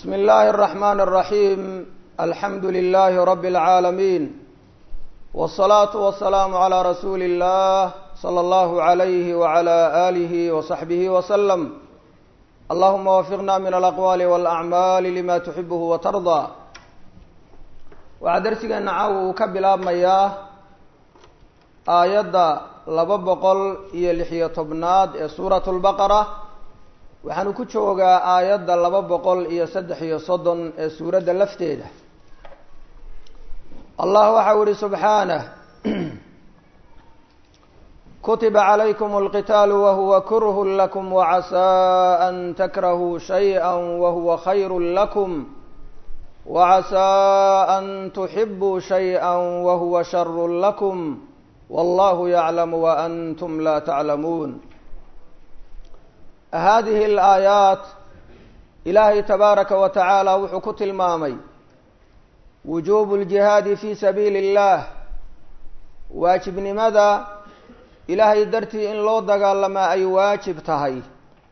بسم الله الرحمن الرحيم الحمد لله رب العالمين والصلاة والسلام على رسول الله صلى الله عليه وعلى آله وصحبه وسلم اللهم وفقنا من الأقوال والأعمال لما تحبه وترضى waxaa darsigeena caawa uu ka bilaabmayaa aayadda laba boqol iyo lixiyo tobnaad ee suurat lbaqara waxaanu ku joogaa aayadda laba boqol iyo saddex iyo soddon ee suuradda lafteeda allah waxau ihi subxaanah kutiba calaykum alqitaalu wahuwa kurhun lakum wacasaa an takrahuu shayئa wahuwa khayru lakum وعسى أن تحبوا شيئا وهو شر لكم والله يعلم وأنتم لا تعلمون هذه الآيات إلهي تبارك وتعالى wuxuu ku tilmaamay وuجوب الجهاad في سبيل الله waajibnimada ilaahay dartii in loo dagaalamaa ay waajib tahay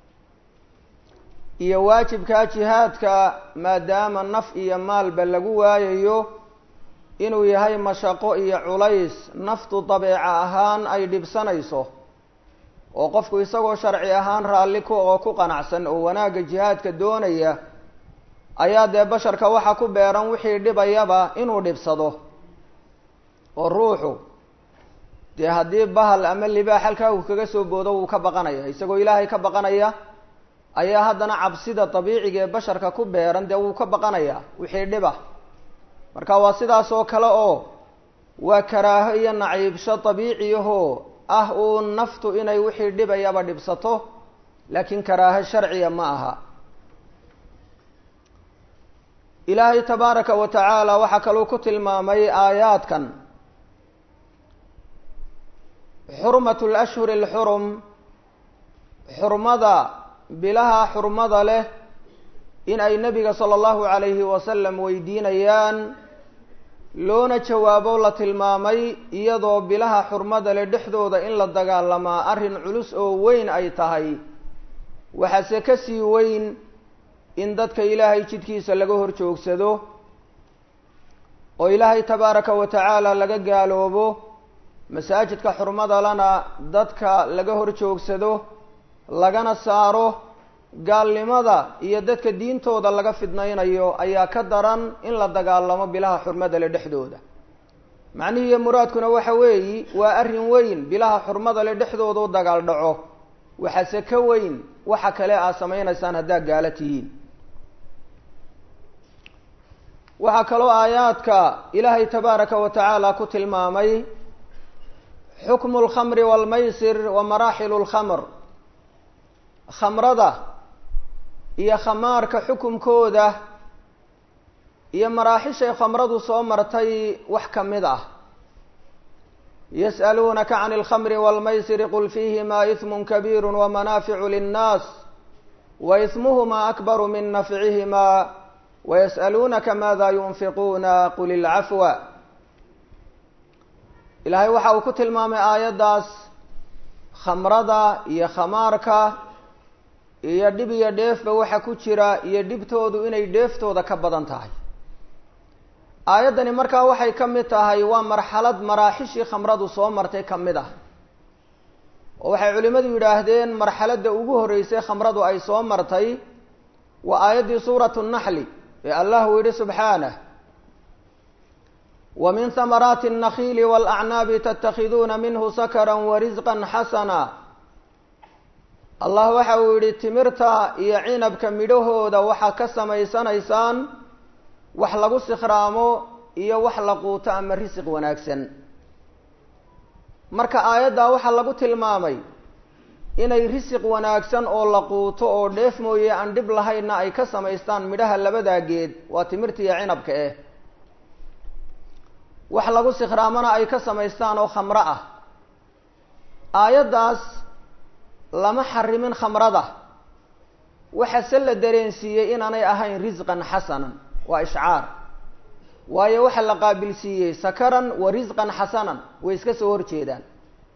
iyo waajibkaa jihaadka maadaama naf iyo maalba lagu waayayo inuu yahay mashaqo iyo culays naftu dabeeca ahaan ay dhibsanayso oo qofku isagoo sharci ahaan raalli ku oo ku qanacsan oo wanaagga jihaadka doonaya ayaa dee basharka waxa ku beeran wixii dhibayaba inuu dhibsado oo ruuxu dee haddii bahal ama libaax halkaa uu kaga soo boodo wuu ka baqanaya isagoo ilaahay ka baqanaya ayaa haddana cabsida dabiiciga ee basharka ku beeran dee wuu ka baqanayaa wixii dhiba marka waa sidaas oo kale oo waa karaaho iyo naciibsho dabiiciyahoo ah uun naftu inay wixii dhibayaba dhibsato laakiin karaaho sharciya ma aha ilaahay tabaaraka wa tacaala waxaa kaluu ku tilmaamay aayaadkan xurmat lashhuri alxurum xurmada bilaha xurmada leh in ay nebiga sala allahu calayhi wasalam weydiinayaan loona jawaabo la tilmaamay iyadoo bilaha xurmada leh dhexdooda in la dagaalamaa arrin culus oo weyn ay tahay waxaase ka sii weyn in dadka ilaahay jidkiisa laga hor joogsado oo ilaahay tabaaraka wa tacaala laga gaaloobo masaajidka xurmada lana dadka laga hor joogsado lagana saaro gaalnimada iyo dadka diintooda laga fidnaynayo ayaa ka daran in la dagaalamo bilaha xurmada le dhexdooda macnihii iyo muraadkuna waxa weeyi waa arrin weyn bilaha xurmada le dhexdooda u dagaal dhaco waxaase ka weyn waxa kale aad samaynaysaan haddaad gaalo tihiin waxaa kaloo aayaadka ilaahay tabaaraka wa tacaala ku tilmaamay xukmu lkhamri waalmaysir wa maraaxilu lkhamr khamrada iyo khamaarka xukumkooda iyo maraaxishay khamradu soo martay wax ka mid ah yas'aluunaka can alkhamri waalmaysiri qul fiihimaa ismun kabiiru wamanaaficu linnaas wa ismuhumaa akbaru min nafcihimaa wayas'aluunaka maada yunfiquuna qul ilcafwa ilaahay waxa uu ku tilmaamay aayaddaas khamrada iyo khamaarka iyo dhib iyo dheefba waxa ku jira iyo dhibtoodu inay dheeftooda ka badan tahay aayaddani markaa waxay ka mid tahay waa marxalad maraaxishii khamradu soo martay ka mid ah oo waxay culimmadu yidhaahdeen marxaladda ugu horreysay khamradu ay soo martay waa aayaddii suuratu naxli ee allah uu yidhi subxaanah wa min hamaraati الnakiili wاlacnaabi tatakhiduuna minhu sakra warisqa xasana allah waxa uu yidhi timirta iyo cinabka midhahooda waxaa ka samaysanaysaan wax lagu sikhraamo iyo wax la quuto ama risiq wanaagsan marka aayaddaa waxaa lagu tilmaamay inay risiq wanaagsan oo la quuto oo dheef mooye aan dhib lahaynna ay ka samaystaan midhaha labadaa geed waa timirta iyo cinabka eh wax lagu sikhraamona ay ka samaystaan oo khamro ah aayaddaas lama xarimin khamrada waxase la dareensiiyey inaanay ahayn risqan xasanan waa ishcaar waayo waxa la qaabilsiiyey sakaran wa risqan xasanan way iska soo horjeedaan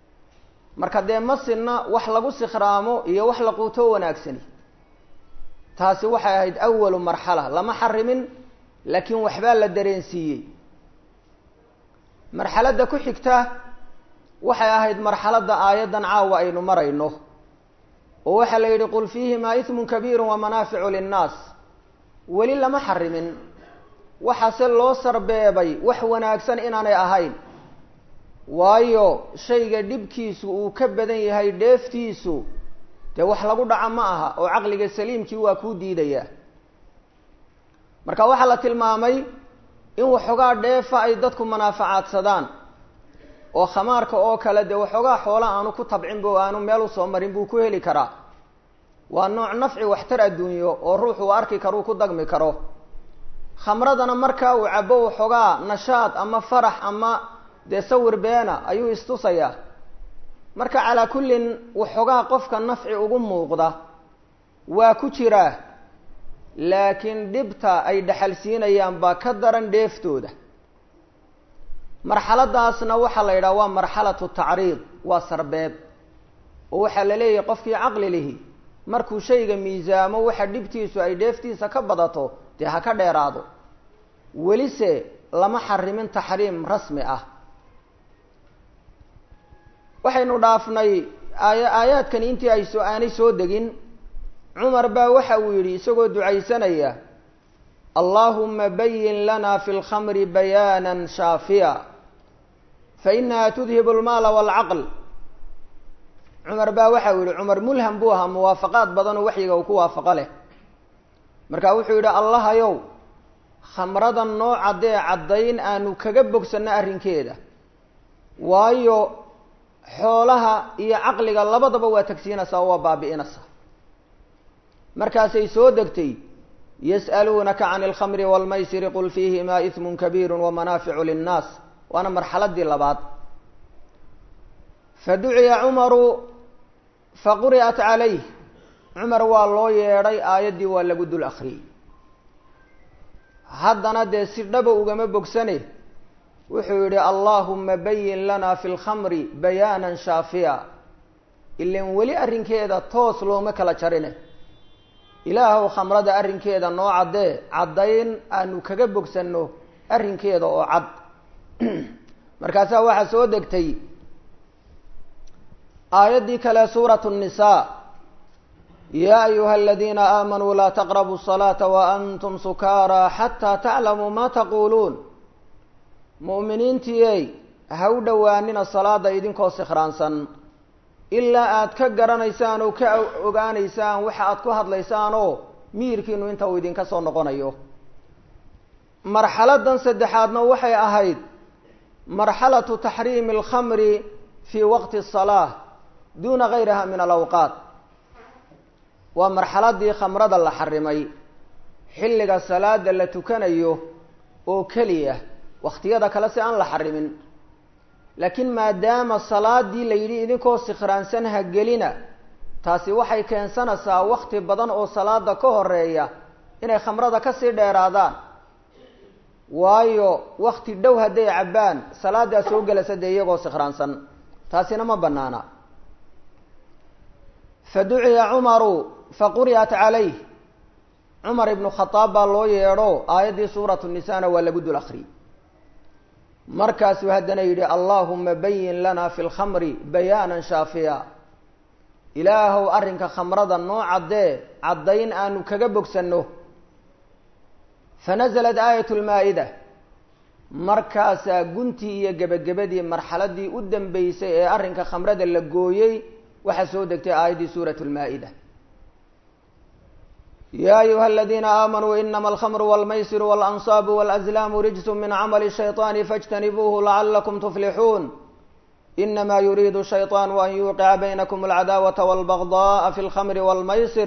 marka dee masinna wax lagu sikhraamo iyo wax la quuto wanaagsani taasi waxay ahayd awalu marxala lama xarimin laakiin waxbaa la dareensiiyey marxaladda ku xigta waxay ahayd marxaladda aayaddan caawa aynu marayno oo waxaa la yidhi qul fiihimaa ismun kabiiru wa manaaficu linnaas weli lama xarimin waxaase loo sarbeebay wax wanaagsan inaanay ahayn waayo shayga dhibkiisu uu ka badan yahay dheeftiisu dee wax lagu dhaca ma aha oo caqliga saliimkii waa kuu diidayaa marka waxaa la tilmaamay in waxoogaa dheefa ay dadku manaafacaadsadaan oo khamaarka oo kale dee waxoogaa xoola aanu ku tabcinba o aanu meel usoo marin buu ku heli karaa waa nooc nafci waxtar adduunyo oo ruuxu uu arki karo uu ku dagmi karo khamradana markaa uu cabo waxoogaa nashaad ama farax ama dee sawir beena ayuu istusayaa marka calaa kullin waxoogaa qofka nafci ugu muuqda waa ku jiraa laakiin dhibta ay dhexalsiinayaan baa ka daran dheeftooda marxaladaasna waxaa la yidhaha waa marxalatu tacriid waa sarbeeb oo waxaa la leeyahay qofkii caqli lihi markuu shayga miisaamo waxa dhibtiisu ay dheeftiisa ka badato dee ha ka dheeraado welise lama xarimin taxriim rasmi ah waxaynu dhaafnay aaya aayaadkani intii ay soo aanay soo degin cumar baa waxa uu yidhi isagoo ducaysanaya allahuma bayin lana fi lkhamri bayaana shaafiya fainaha tudhibu almaala walcaql cumar baa waxa uu yihi cumar mulham buu ahaa muwaafaqaad badan oo waxyiga uu ku waafaqo leh marka wuxuu yidhi allahayow khamrada nooca dee caddayn aanu kaga bogsanno arrinkeeda waayo xoolaha iyo caqliga labadaba waa tagsiinaysaa oo waa baabi'inaysaa markaasay soo degtay yas'aluunaka can alkhamri waalmaysiri qul fiihimaa ismun kabiiru wamanaaficu linnaas waana marxaladii labaad faduciya cumaru faquri'at calayh cumar waa loo yeedhay aayaddii waa lagu dul akriyey haddana dee si dhaba ugama bogsane wuxuu yidhi allahuma bayin lana fi lkhamri bayaanan shaafiya ilan weli arrinkeeda toos looma kala jarine ilaahow khamrada arrinkeeda noo caddee caddayn aanu kaga bogsanno arrinkeeda oo cad markaasaa waxaa soo degtay aayaddii kale suuratu nnisaa yaa ayuha aladiina aamanuu laa taqrabu الsalaata waantum sukaara xataa taclamuu ma taquuluun mu'miniintiiyey ha u dhowaanina salaada idinkoo sikhraansan ilaa aad ka garanaysaan oo ka ogaanaysaan waxa aad ku hadlaysaan oo miyirkiinu inta uu idinka soo noqonayo marxaladan saddexaadna waxay ahayd marxalatu taxriimi alkhamri fii waqti asalaa duuna gayriha min alawqaat waa marxaladii khamrada la xarimay xilliga salaada la tukanayo oo keliya wakhtiyada kale si aan la xarimin laakiin maadaama salaadii la yidhi idinkoo sikhraansan ha gelina taasi waxay keensanaysaa wakti badan oo salaada ka horeeya inay khamrada kasii dheeraadaan waayo wakti dhow hadday cabbaan salaadaa soo gelaysa dee iyagoo sikhraansan taasina ma banaana faduciya cumaru faquri'at calayh cumar ibnu khadaab baa loo yeedho aayaddii suuratu nisaana waa lagu dul akriyey markaasuu haddana yidhi allahuma bayin lana fi lkhamri bayaanan shaafiya ilaahow arrinka khamrada noo caddee caddayn aanu kaga bogsanno fanazalat aayat lmaa-ida markaasaa guntii iyo gebagabadii marxaladii u dambeysay ee arrinka khamrada la gooyey waxaa soo degtay aayaddii suurat lmaa-ida ya ayuha aladiina aamanuu inama alkhamru walmaysiru waalansaabu walazlaamu rijsu min camali shayطaani faاjtanibuuhu lacalakum tuflixuun inama yuriidu shayطaanu an yuqica baynakum alcadaawata walbagdaءa fi lkhamri walmaysir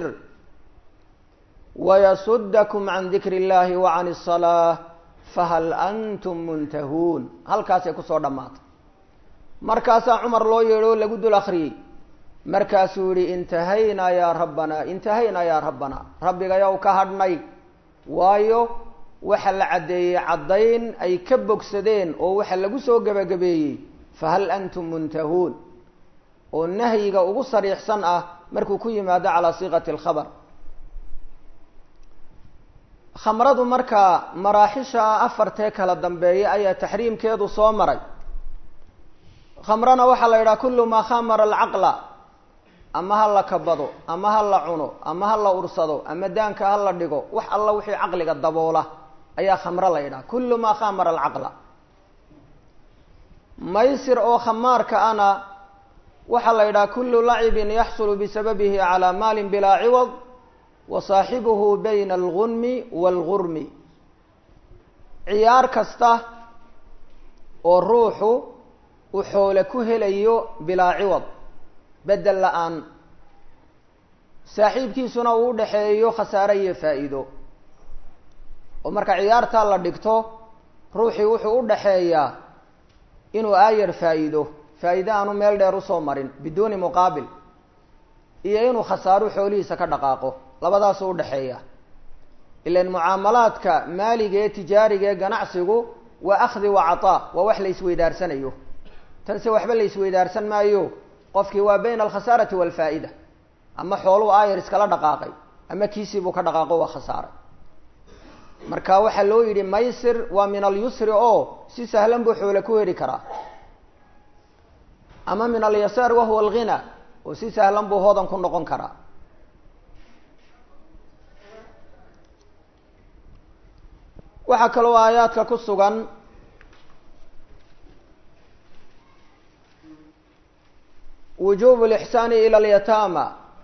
wayasudakum can dikri اllahi wa can الsalaaة fahal antum muntahuun halkaasay kusoo dhammaatay markaasaa cumar loo yeedho lagu dul akriyey markaasuu yihi intahaynaa yaa rabbanaa intahaynaa yaa rabbanaa rabbigayow ka hadhnay waayo waxa la caddeeyey caddayn ay ka bogsadeen oo waxa lagu soo gebagabeeyey fahal antum muntahuun oo nahyiga ugu sariixsan ah markuu ku yimaado calaa siiqati alkhabar khamradu markaa maraaxisha afartee kala dambeeya ayaa taxriimkeedu soo maray khamrana waxaa la yidhaha kullu maa khamara alcaqla ama ha la kabado ama ha la cuno ama ha la ursado ama daanka ha la dhigo wax alla wixii caqliga daboola ayaa khamro la yidhaha kullu maa khamara alcaqla maysir oo khamaarka ana waxaa la yidhaha kullu lacibin yaxsulu bisababihi calaa maalin bilaa ciwad wa saaxibuhu bayna algunmi waalgurmi ciyaar kasta oo ruuxu uu xoole ku helayo bilaa ciwad bedel la-aan saaxiibkiisuna uu udhaxeeyo khasaare iyo faa-iido oo marka ciyaartaa la dhigto ruuxii wuxuu u dhaxeeyaa inuu aayar faa-iido faa-iide aanu meel dheer usoo marin biduuni muqaabil iyo inuu khasaaro xoolihiisa ka dhaqaaqo labadaasuu udhaxeeya ilan mucaamalaadka maaliga ee tijaariga ee ganacsigu waa akhdi wa cataa waa wax la isweydaarsanayo tanse waxba la isweydaarsan maayo qofkii waa bayna alkhasaarati waalfaa-ida ama xooluu aayar iskala dhaqaaqay ama kiisiibuu ka dhaqaaqo waa khasaaray marka waxaa loo yidhi maysir waa min alyusri oo si sahlan buu xoole ku heli karaa ama min alyasaar wahuwa alghina oo si sahlan buu hodan ku noqon karaa waxaa kaloo aayaadka ku sugan wujubu lixsaani ila alyataama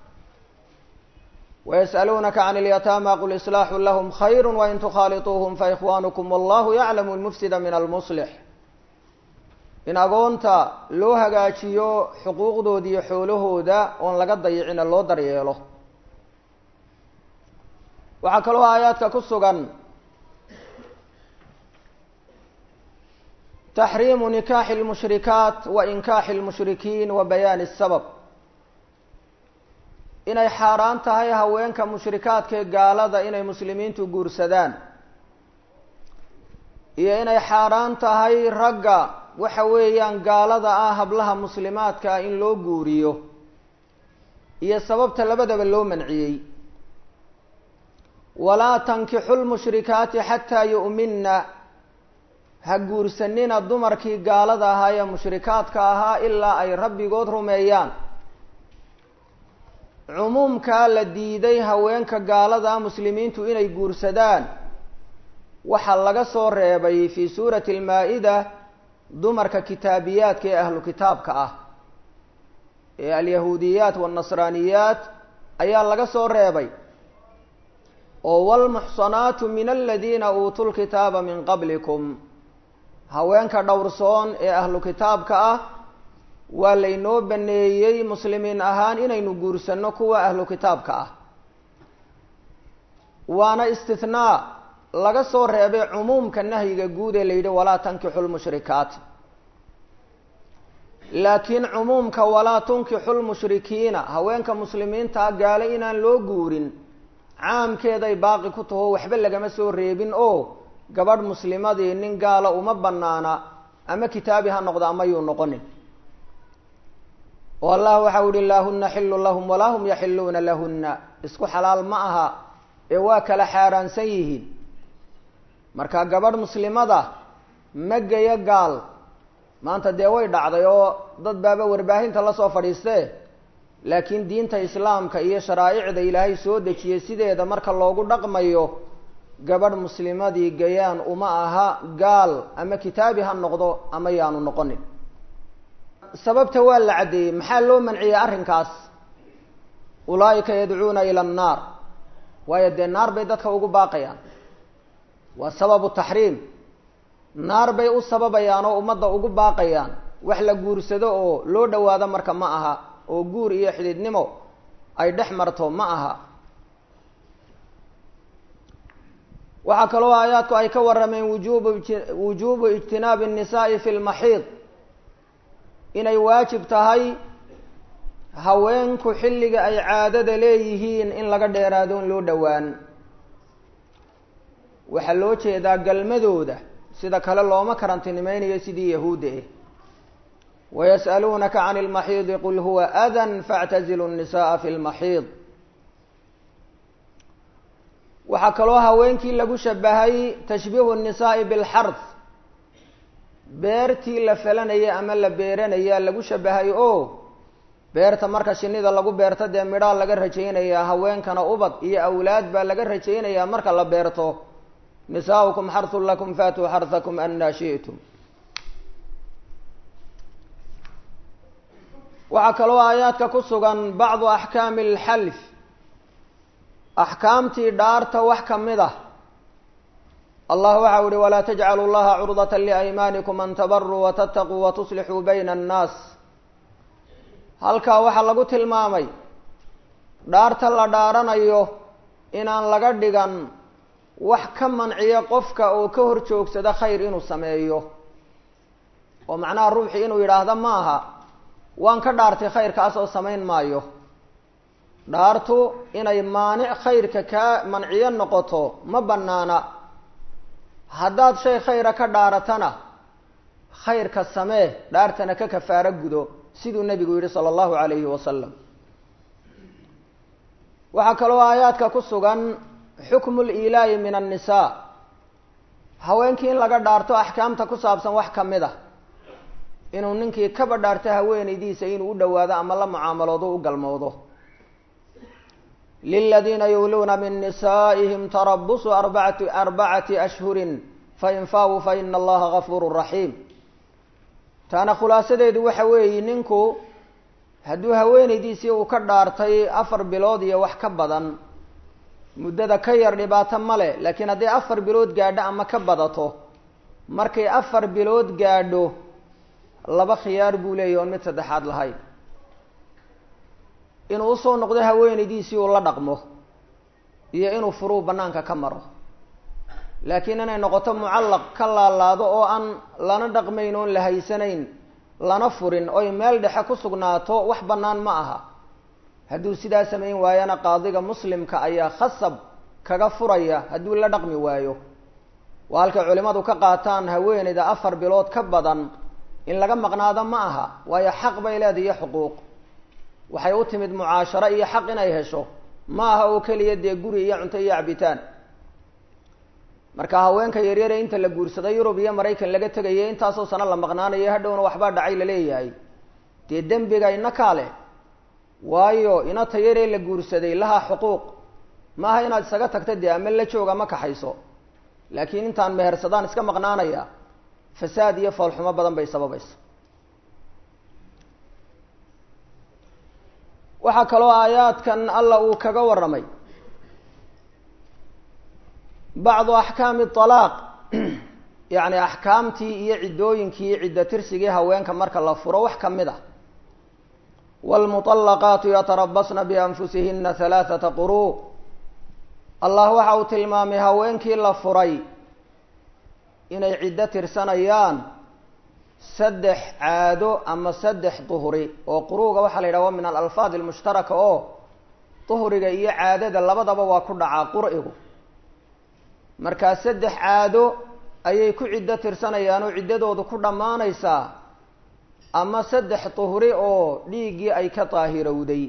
ويسألونك عن اليتامى قل إصلاح لهم خير وإن تخالطوهم فإخوانكم والله يعلم المفسد من المصلح in agoonta loo hagaajiyo xuquuqdooda iyo xoolahooda oon laga dayicina loo daryeelo waxaa kaloo aayaadka ku sugan taxriimu nikaaxi اlmushrikaat wa inkaaxi اlmushrikiin wa bayaani الsabab inay xaaraan tahay haweenka mushrikaadka ee gaalada inay muslimiintu guursadaan iyo inay xaaraan tahay ragga waxa weeyaan gaalada ah hablaha muslimaadka ah in loo guuriyo iyo sababta labadaba loo manciyey walaa tankixu lmushrikaati xataa yu'minna ha guursanina dumarkii gaalada ahaa ee mushrikaadka ahaa ilaa ay rabbigood rumeeyaan cumuumkaa la diiday haweenka gaalada ah muslimiintu inay guursadaan waxaa laga soo reebay fii suurati almaa-ida dumarka kitaabiyaadka ee ahlu kitaabka ah ee alyahuudiyaat waannasraaniyaat ayaa laga soo reebay oo waalmuxsanaatu min aladiina uutuu lkitaaba min qablikum haweenka dhowrsoon ee ahlu kitaabka ah waa laynoo baneeyey muslimiin ahaan inaynu guursanno kuwa ahlu kitaabka ah waana istithnaa laga soo reebay cumuumka nahyiga guud ee la yidhi walaa tankixu lmushrikaat laakiin cumuumka walaa tunkixu lmushrikiina haweenka muslimiintaa gaale inaan loo guurin caamkeeday baaqi ku taho waxba lagama soo reebin oo gabadh muslimadii nin gaala uma banaana ama kitaabi ha noqdo ama yuu noqonin oo allah waxau yihi laa huna xilun lahum walaa hum yaxiluuna lahuna isku xalaal ma aha ee waa kala xaaraansan yihiin marka gabadh muslimada ma geyo gaal maanta dee way dhacday oo dad baaba warbaahinta lasoo fadhiistee laakiin diinta islaamka iyo sharaa'icda ilaahay soo dejiyey sideeda marka loogu dhaqmayo gabadh muslimadii gayaan uma aha gaal ama kitaabi ha noqdo ama yaanu noqonin sababta waa la caddeeyey maxaa loo manciyey arrinkaas ulaa'ika yadcuuna ila annaar waayo dee naar bay dadka ugu baaqayaan waa sababu taxriim naar bay u sababayaan oo ummadda ugu baaqayaan wax la guursado oo loo dhawaado marka ma aha oo guur iyo xidhiidnimo ay dhex marto ma aha waxaa kaloo aayaadku ay ka warrameen wujubu wujuubu ijtinaabi الnisaa'i fi lmaxiid inay waajib tahay haweenku xilliga ay caadada leeyihiin in laga dheeraado in loo dhowaan waxaa loo jeedaa galmadooda sida kale looma karantinimaynayo sidii yahuudda eh wayas'aluunaka can اlmaxiidi qul huwa adan faاctazilu الnisaءa fi اlmaxiid waxaa kaloo haweenkii lagu shabahay tashbiihu nnisaa'i bilxard beertii la falanaya ama la beeranaya lagu shabahay oo beerta marka shinida lagu beerto dee midhaa laga rajaynayaa haweenkana ubad iyo awlaad baa laga rajaynayaa marka la beerto nisaaukum xarhun lakum faatuu xarhakum anaa shi'tum waxaa kaloo aayaadka ku sugan bacdu axkaami alxalf axkaamtii dhaarta wax ka mid ah allah waxau ihi walaa tajcalu llaha curdata liaymaanikum an tabaruu watataquu watuslixuu bayna annaas halkaa waxaa lagu tilmaamay dhaarta la dhaaranayo inaan laga dhigan wax ka manciya qofka oo ka hor joogsada khayr inuu sameeyo oo macnaha ruuxii inuu yidhaahda ma aha waan ka dhaartay khayrkaas oo samayn maayo dhaartu inay maanic khayrka kaa manciyo noqoto ma bannaana haddaad shay khayra ka dhaaratana khayrka samee dhaartana ka kafaaro gudo siduu nebigu yihi sala allahu calayhi wasalam waxaa kaloo aayaadka ku sugan xukmu liilaayi min annisaa haweenkii in laga dhaarto axkaamta ku saabsan wax ka mid ah inuu ninkii kaba dhaarto haweenaydiisa inuu u dhowaado ama la mucaamaloodo u galmoodo liladiina yuuluuna min nisaa'ihim tarabusu arbacati arbacati ashhurin fain faawuu fa ina allaha gafuuru raxiim taana khulaasadeedu waxa weeye ninku hadduu haweenaydiisii uu ka dhaartay afar bilood iyo wax ka badan muddada ka yar dhibaato male laakiin hadday afar bilood gaadho ama ka badato markay afar bilood gaadho laba khiyaar buu leeyahy oon mid saddexaad lahayn inuu usoo noqdo haweenaydiisii uu la dhaqmo iyo inuu furuu bannaanka ka maro laakiin inay noqoto mucallaq ka laalaado oo aan lana dhaqmayn oon la haysanayn lana furin oy meel dhexe ku sugnaato wax bannaan ma aha hadduu sidaa samayn waayana qaadiga muslimka ayaa khasab kaga furaya hadduu la dhaqmi waayo waa halkay culimadu ka qaataan haweenayda afar bilood ka badan in laga maqnaado ma aha waayo xaq bay leedahay iyo xuquuq waxay u timid mucaasharo iyo xaq inay hesho ma aha oo keliya dee guri iyo cunto iyo cabitaan marka haweenka yaryare inta la guursada yurub iyo maraykan laga tegaya intaasoo sano la maqnaanayo hadhowna waxbaa dhacay laleeyahay dee dembiga ina kaale waayo inata yaree la guursaday lahaa xuquuq ma aha inaad isaga tagta dee ama la jooga ma kaxayso laakiin intaan mehersadaan iska maqnaanaya fasaad iyo foolxumo badan bay sababaysa waxaa kaloo aayaadkan alla uu kaga warramay bacdu axkaami alaaq yacni axkaamtii iyo ciddooyinkii ciddo tirsigii haweenka marka la furo wax ka mid ah waalmuطallaqaatu yatarabasna bianfusihina halaaثata quruu allah waxa uu tilmaamay haweenkii la furay inay ciddo tirsanayaan saddex caado ama saddex duhri oo quruuga waxaa la yidhaha wa min alalfaad almushtaraka oo duhriga iyo caadada labadaba waa ku dhacaa qur'igu markaa saddex caado ayay ku ciddo tirsanayaan oo ciddadoodu ku dhammaanaysaa ama saddex duhri oo dhiiggii ay ka daahirowday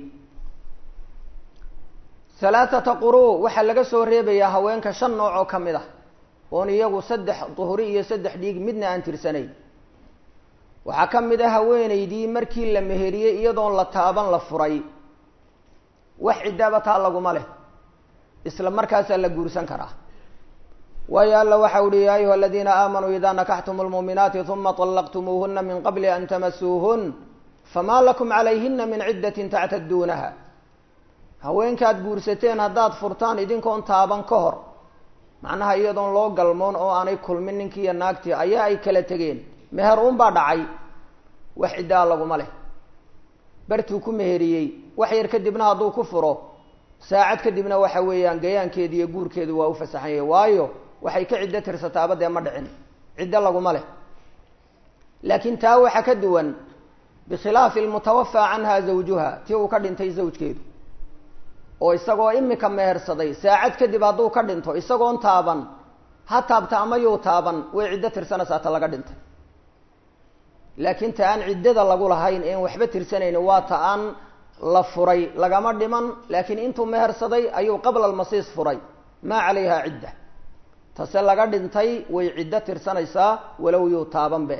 halaathata quruu waxaa laga soo reebayaa haweenka shan nooc oo ka mid ah oon iyagu saddex duhri iyo saddex dhiig midna aan tirsanayn waxaa ka mid ah haweenaydii markii la meheriyey iyadoon la taaban la furay wax ciddaba taa laguma leh isla markaasaa la guursan karaa waayo alla waxa uhi ya ayuha aladiina aamanuu ida nakaxtum lmuuminaati uma طalaqtumuuhuna min qabli an tamasuuhun fama lakum calayhina min ciddatin tactaduunaha haweenkaad guursateen haddaad furtaan idinkoon taaban ka hor macnaha iyadoon loo galmoon oo aanay kulmin ninkii iyo naagtii ayaa ay kala tegeen meher uun baa dhacay wax ciddaa laguma leh bartuu ku meheriyey wax yar kadibna hadduu ku furo saacad kadibna waxa weeyaan gayaankeedi iyo guurkeedu waa u fasaxan yahay waayo waxay ka ciddo tirsataaba dee ma dhicin ciddo laguma leh laakiin taa waxa ka duwan bikhilaafi almutawafaa canha zawjuha tii uu ka dhintay zawjkeedu oo isagoo imika mehersaday saacad kadib hadduu ka dhinto isagoon taaban ha taabta ama yuu taaban way ciddo tirsanaysaa ta laga dhintay laakiin ta aan ciddada lagu lahayn een waxba tirsanayni waa ta aan la furay lagama dhiman laakiin intuu mehersaday ayuu qabla almasiis furay maa calayha cidda tase laga dhintay way ciddo tirsanaysaa walow yuu taabanbe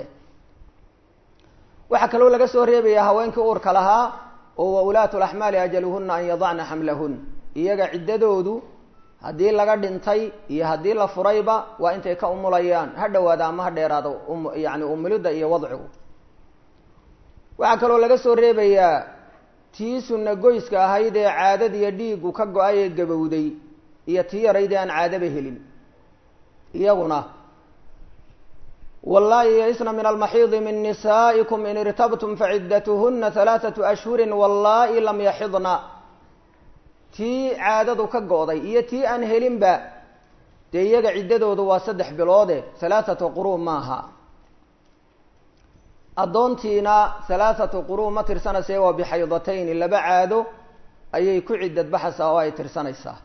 waxaa kaloo laga soo reebayaa haweenkii uurka lahaa oo wa ulaatu laxmaali ajaluhuna an yadacna xamlahun iyaga ciddadoodu haddii laga dhintay iyo haddii la furayba waa intay ka umulayaan ha dhowaada ama ha dheeraado yani umulidda iyo wadcigu waxaa kaloo laga soo reebayaa tii sunna goyska ahayd ee caadadiiyo dhiigu ka go-ay ee gabowday iyo tii yaraydee aan caadaba helin iyaguna wallaahi yaisna min almaxiidi min nisaa'ikum in irtabtum faciddatuhuna halaathatu ashhurin wallaahi lam yaxidna tii caadadu ka go-day iyo tii aan helinba dee iyaga ciddadoodu waa saddex biloode halaathatu quruu maaha addoontiina halaathatu quruu ma tirsanaysa waa bixaydatayni laba caado ayay ku ciddad baxaysaa oo ay tirsanaysaa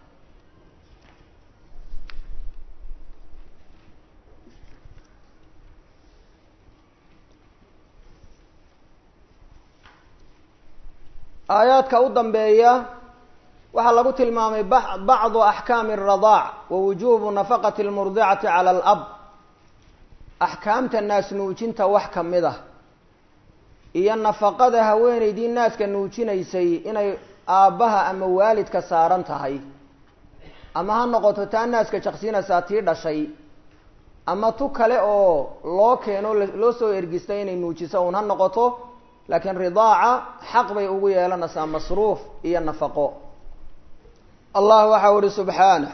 aayaadka u dambeeya waxaa lagu tilmaamay bacdu axkaami aradaac wa wujuubu nafaqati lmurdicati cala alab axkaamta naas nuujinta wax ka mid ah iyo nafaqada haweeneydii naaska nuujinaysay inay aabbaha ama waalidka saaran tahay ama ha noqoto taa naaska jaqsiinaysaa tii dhashay ama tu kale oo loo keeno loo soo ergistay inay nuujiso uun ha noqoto laakiin ridaaca xaq bay ugu yeelanaysaa masruuf iyo nafaqo allah waxau uhi subxaanah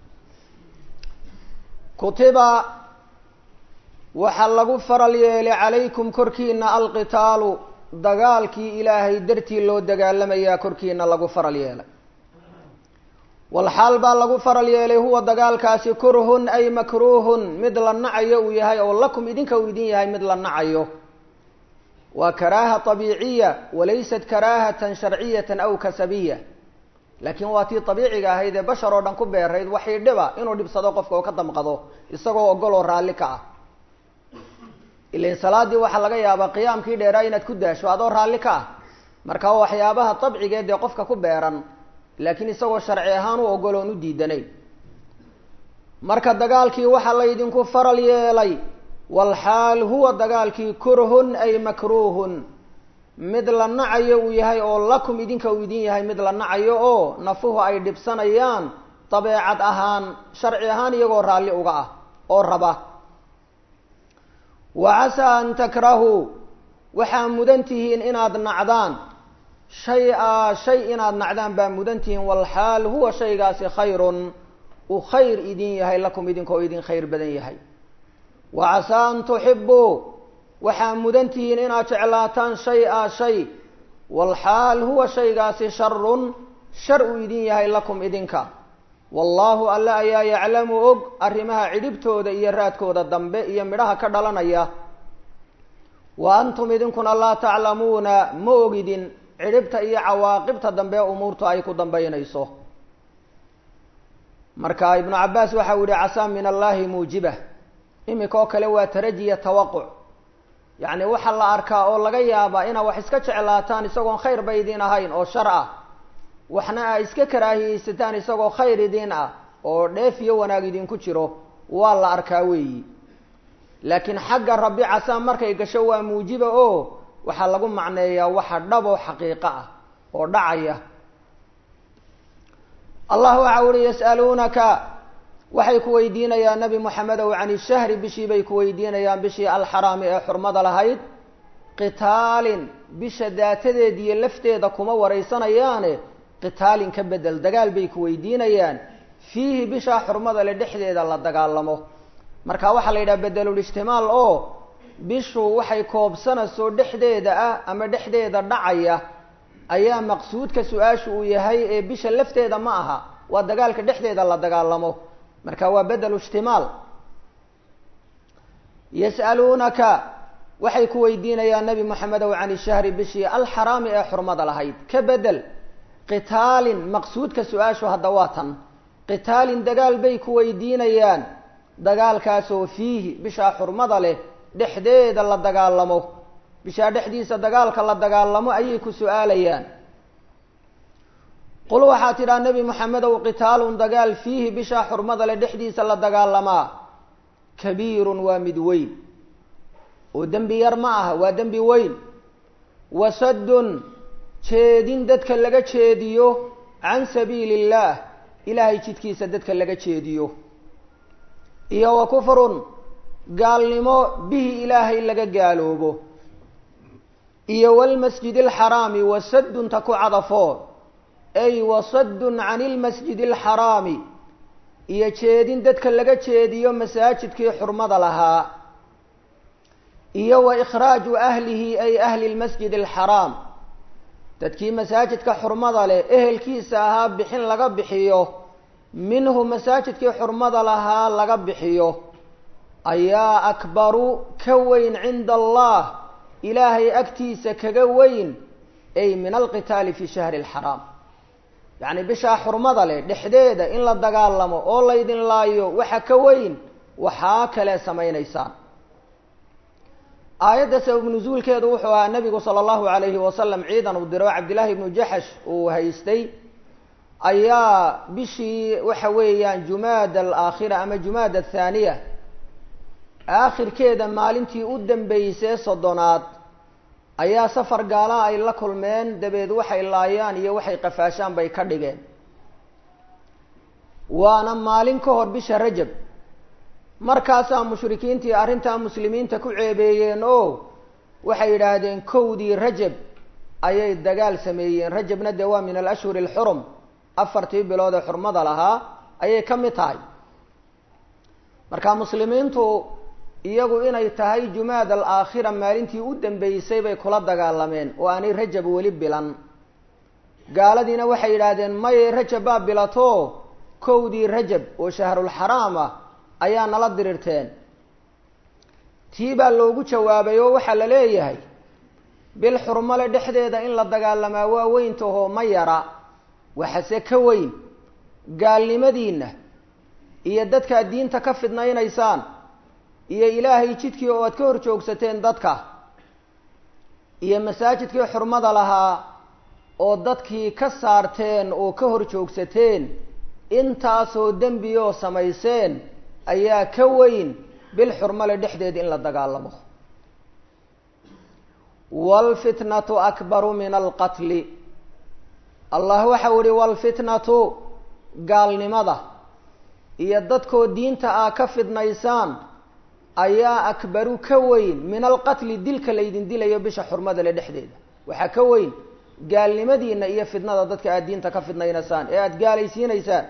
kutiba waxaa lagu faral yeelay calaykum korkiina alqitaalu dagaalkii ilaahay dartii loo dagaalamayaa korkiina lagu faral yeelay walxaal baa lagu faral yeelay huwa dagaalkaasi kurhun ay makruuhun mid la nacayo uu yahay oo lakum idinka uu idin yahay mid la nacayo waa karaaha طabiiciya walaysat karaahatan sharciyatan aw kasabiya laakiin waa tii abiiciga ahayd ee bashar oo dhan ku beerayd waxay dhiba inuu dhibsado qofka oo ka damqado isagoo ogol oo raalli ka ah ilan salaadii waxaa laga yaabaa qiyaamkii dheeraa inaad ku daasho adoo raalli ka ah marka waa waxyaabaha dabcigeed ee qofka ku beeran laakiin isagoo sharci ahaan u ogol oon u diidanayn marka dagaalkii waxaa laydinku faral yeelay walxaal huwa dagaalkii kurhun ay makruuhun mid la nacayo uu yahay oo lakum idinka uu idin yahay mid la nacayo oo nafuhu ay dhibsanayaan dabeecad ahaan sharci ahaan iyagoo raalli uga ah oo raba wa casaa an takrahuu waxaa mudan tihiin inaad nacdaan shay-a shay inaad nacdaan baa mudan tihiin walxaal huwa shaygaasi khayrun uu khayr idin yahay lakum idinkoo idin khayr badan yahay wa casaa an tuxibuu waxaa mudan tihiin inaad jeclaataan shay-a shay walxaal huwa shaygaasi sharun shar uu idin yahay lakum idinka wallaahu alle ayaa yaclamu og arrimaha cidhibtooda iyo raadkooda dambe iyo midhaha ka dhalanaya wa antum idinkuna laa taclamuuna ma ogidin cidhibta iyo cawaaqibta dambe umuurtu ay ku dambaynayso marka ibnu cabaas waxau yihi casaa min allahi muujiba imika oo kale waa tarajiya tawaquc yacni waxaa la arkaa oo laga yaabaa inaa wax iska jeclaataan isagoon khayr ba idiin ahayn oo shar ah waxna aa iska karaahiyeysataan isagoo khayr idiin ah oo dheef iyo wanaag idinku jiro waa la arkaa weeyi laakiin xagga rabbi casaa markay gasho waa muujiba oo waxaa lagu macneeyaa waxa dhab oo xaqiiqo ah oo dhacaya allah waxa uhi yas'aluunaka waxay ku weydiinayaan nabi moxamedow can ishahri bishii bay ku weydiinayaan bishii alxaraami ee xurmada lahayd qitaalin bisha daatadeed iyo lafteeda kuma waraysanayaane qitaalin ka bedel dagaal bay ku weydiinayaan fiihi bishaa xurmada le dhexdeeda la dagaalamo marka waxaa la yidhaha bedelulijtimaal oo bishu waxay koobsanayso dhexdeeda ah ama dhexdeeda dhacaya ayaa maqsuudka su-aashu uu yahay ee bisha lafteeda ma aha waa dagaalka dhexdeeda la dagaalamo marka waa bedelu ijtimaal yas'aluunaka waxay ku weydiinayaan nabi moxamedow can ishahri bishii alxaraami ee xurmada lahayd ka bedel qitaalin maqsuudka su-aashu hadda waa tan qitaalin dagaal bay ku weydiinayaan dagaalkaasoo fiihi bishaa xurmada leh dhexdeeda la dagaalamo bishaa dhexdiisa dagaalka la dagaalamo ayay ku su-aalayaan qul waxaa tidhaa nebi moxamedow qitaalun dagaal fiihi bishaa xurmada le dhexdiisa la dagaalamaa kabiirun waa mid weyn oo dembi yar ma aha waa dembi weyn wasaddun jeedin dadka laga jeediyo can sabiili illaah ilaahay jidkiisa dadka laga jeediyo iyo wa kufrun gaalnimo bihi ilaahay laga gaaloobo iyo walmasjid alxaraami wasaddunta ku cadafoo ay wasaddun can ilmasjid alxaraami iyo jeedin dadka laga jeediyo masaajidkii xurmada lahaa iyo wa ikhraaju ahlihi ay ahli lmasjid alxaraam dadkii masaajidka xurmada leh ehelkiisa ahaa bixin laga bixiyo minhu masaajidkii xurmada lahaa laga bixiyo ayaa akbaru ka weyn cinda allah ilaahay agtiisa kaga weyn ay min alqitaali fi shahri alxaraam yacni bishaa xurmada leh dhexdeeda in la dagaalamo oo laydin laayo waxa ka weyn waxaa kale samaynaysaan aayadda sabab nusuulkeedu wuxuu ahaa nabigu sala allahu alayhi wasalam ciidan uu diro cabdillaahi ibnu jaxash uu haystay ayaa bishii waxa weeyaan jumaada alaakhira ama jumaada athaaniya aakhirkeeda maalintii u dambeysay soddonaad ayaa safar gaala ay la kulmeen dabeed waxay laayaan iyo waxay qafaashaan bay ka dhigeen waana maalin ka hor bisha rajab markaasaa mushrikiintii arrintaa muslimiinta ku ceebeeyeen oo waxay yidhaahdeen kowdii rajab ayay dagaal sameeyeen rajabna dee waa min alashhuri alxurum afartii bilood ee xurmada lahaa ayay ka mid tahay marka muslimiintu iyagu inay tahay jumaad alaakhira maalintii u dambeysay bay kula dagaalameen oo aanay rajab weli bilan gaaladiina waxay yidhaahdeen maye rajab baa bilato kowdii rajab oo shahrulxaraam ah ayaa nala dirirteen tii baa loogu jawaabay oo waxaa la leeyahay bil xurmale dhexdeeda in la dagaalamaa waa weyntahoo ma yara waxase ka weyn gaalnimadiinna iyo dadkaad diinta ka fidnaynaysaan iyo ilaahay jidkii oo aad ka hor joogsateen dadka iyo masaajidkii xurmada lahaa oo dadkii ka saarteen oo ka hor joogsateen intaasoo dembi oo samayseen ayaa ka weyn bil xurmale dhexdeed in la dagaalamo waalfitnatu akbaru min alqatli allah waxau ihi waalfitnatu gaalnimada iyo dadkoo diinta ah ka fidnaysaan ayaa akbaru ka weyn min alqatli dilka laydin dilayo bisha xurmada le dhexdeeda waxaa ka weyn gaalnimadiina iyo fidnada dadka aada diinta ka fidnaynaysaan ee aada gaalaysiinaysaan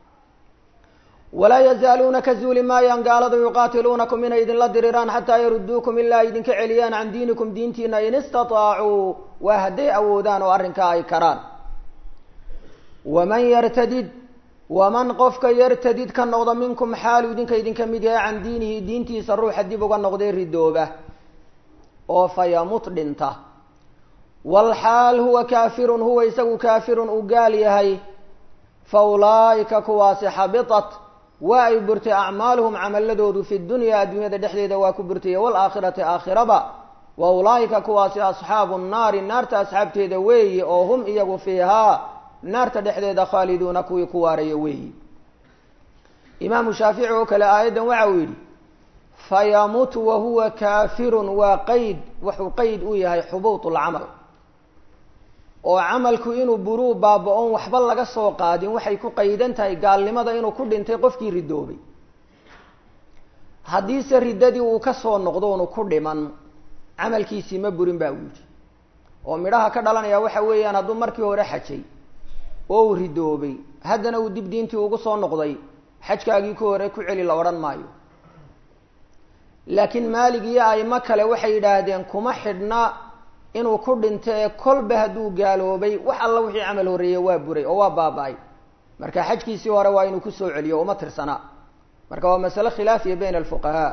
walaa yazaaluuna ka zuuli maayaan gaaladu yuqaatiluunakum inay idinla diriraan xataa yaruduukum ilaa ay idinka celiyaan can diinikum diintiina in istataacuu waa hadday awoodaan oo arrinkaa ay karaan waman yartadid waman qofka yartadid ka noqda minkum xaalu idinka idinka mid yahay can diinihi diintiisa ruuxa dib uga noqday ridooba oo fayamut dhinta walxaal huwa kaafirun huwa isagu kaafirun uu gaal yahay fa ulaa'ika kuwaasi xabitat waa ay burtay acmaaluhum camaladoodu fi dunya adduunyada dhexdeeda waa ku burtay waalaakhirati aakhiraba wa ulaa'ika kuwaasi asxaabu nnaari naarta asxaabteeda weeye oo hum iyagu fiihaa naarta dhexdeeda khaaliduuna kuwii ku waaraya weeyi imaamu shaafici oo kale aayaddan waxa uu yidhi fayamut wahuwa kaafirun waa qeyd wuxuu qeyd u yahay xubuut lcamal oo camalku inuu buruu baaba-oon waxba laga soo qaadin waxay ku qaydan tahay gaalnimada inuu ku dhintay qofkii ridoobay haddiise riddadii uu ka soo noqdo unu ku dhiman camalkiisii ma burin baa uu yidhi oo midhaha ka dhalanaya waxa weeyaan hadduu markii hore xajay oo uu ridoobay haddana uu dib diintii ugu soo noqday xajkaagii ku hore ku celi la odhan maayo laakiin maalig iyo aimo kale waxay yidhaahdeen kuma xidhna inuu ku dhinto ee kolba hadduu gaaloobay wax alla wixii camal horreeyey waa buray oo waa baaba-ay marka xajkiisii hore waa inuu kusoo celiyo uma tirsanaa marka waa masale khilaafiya bayna alfuqahaa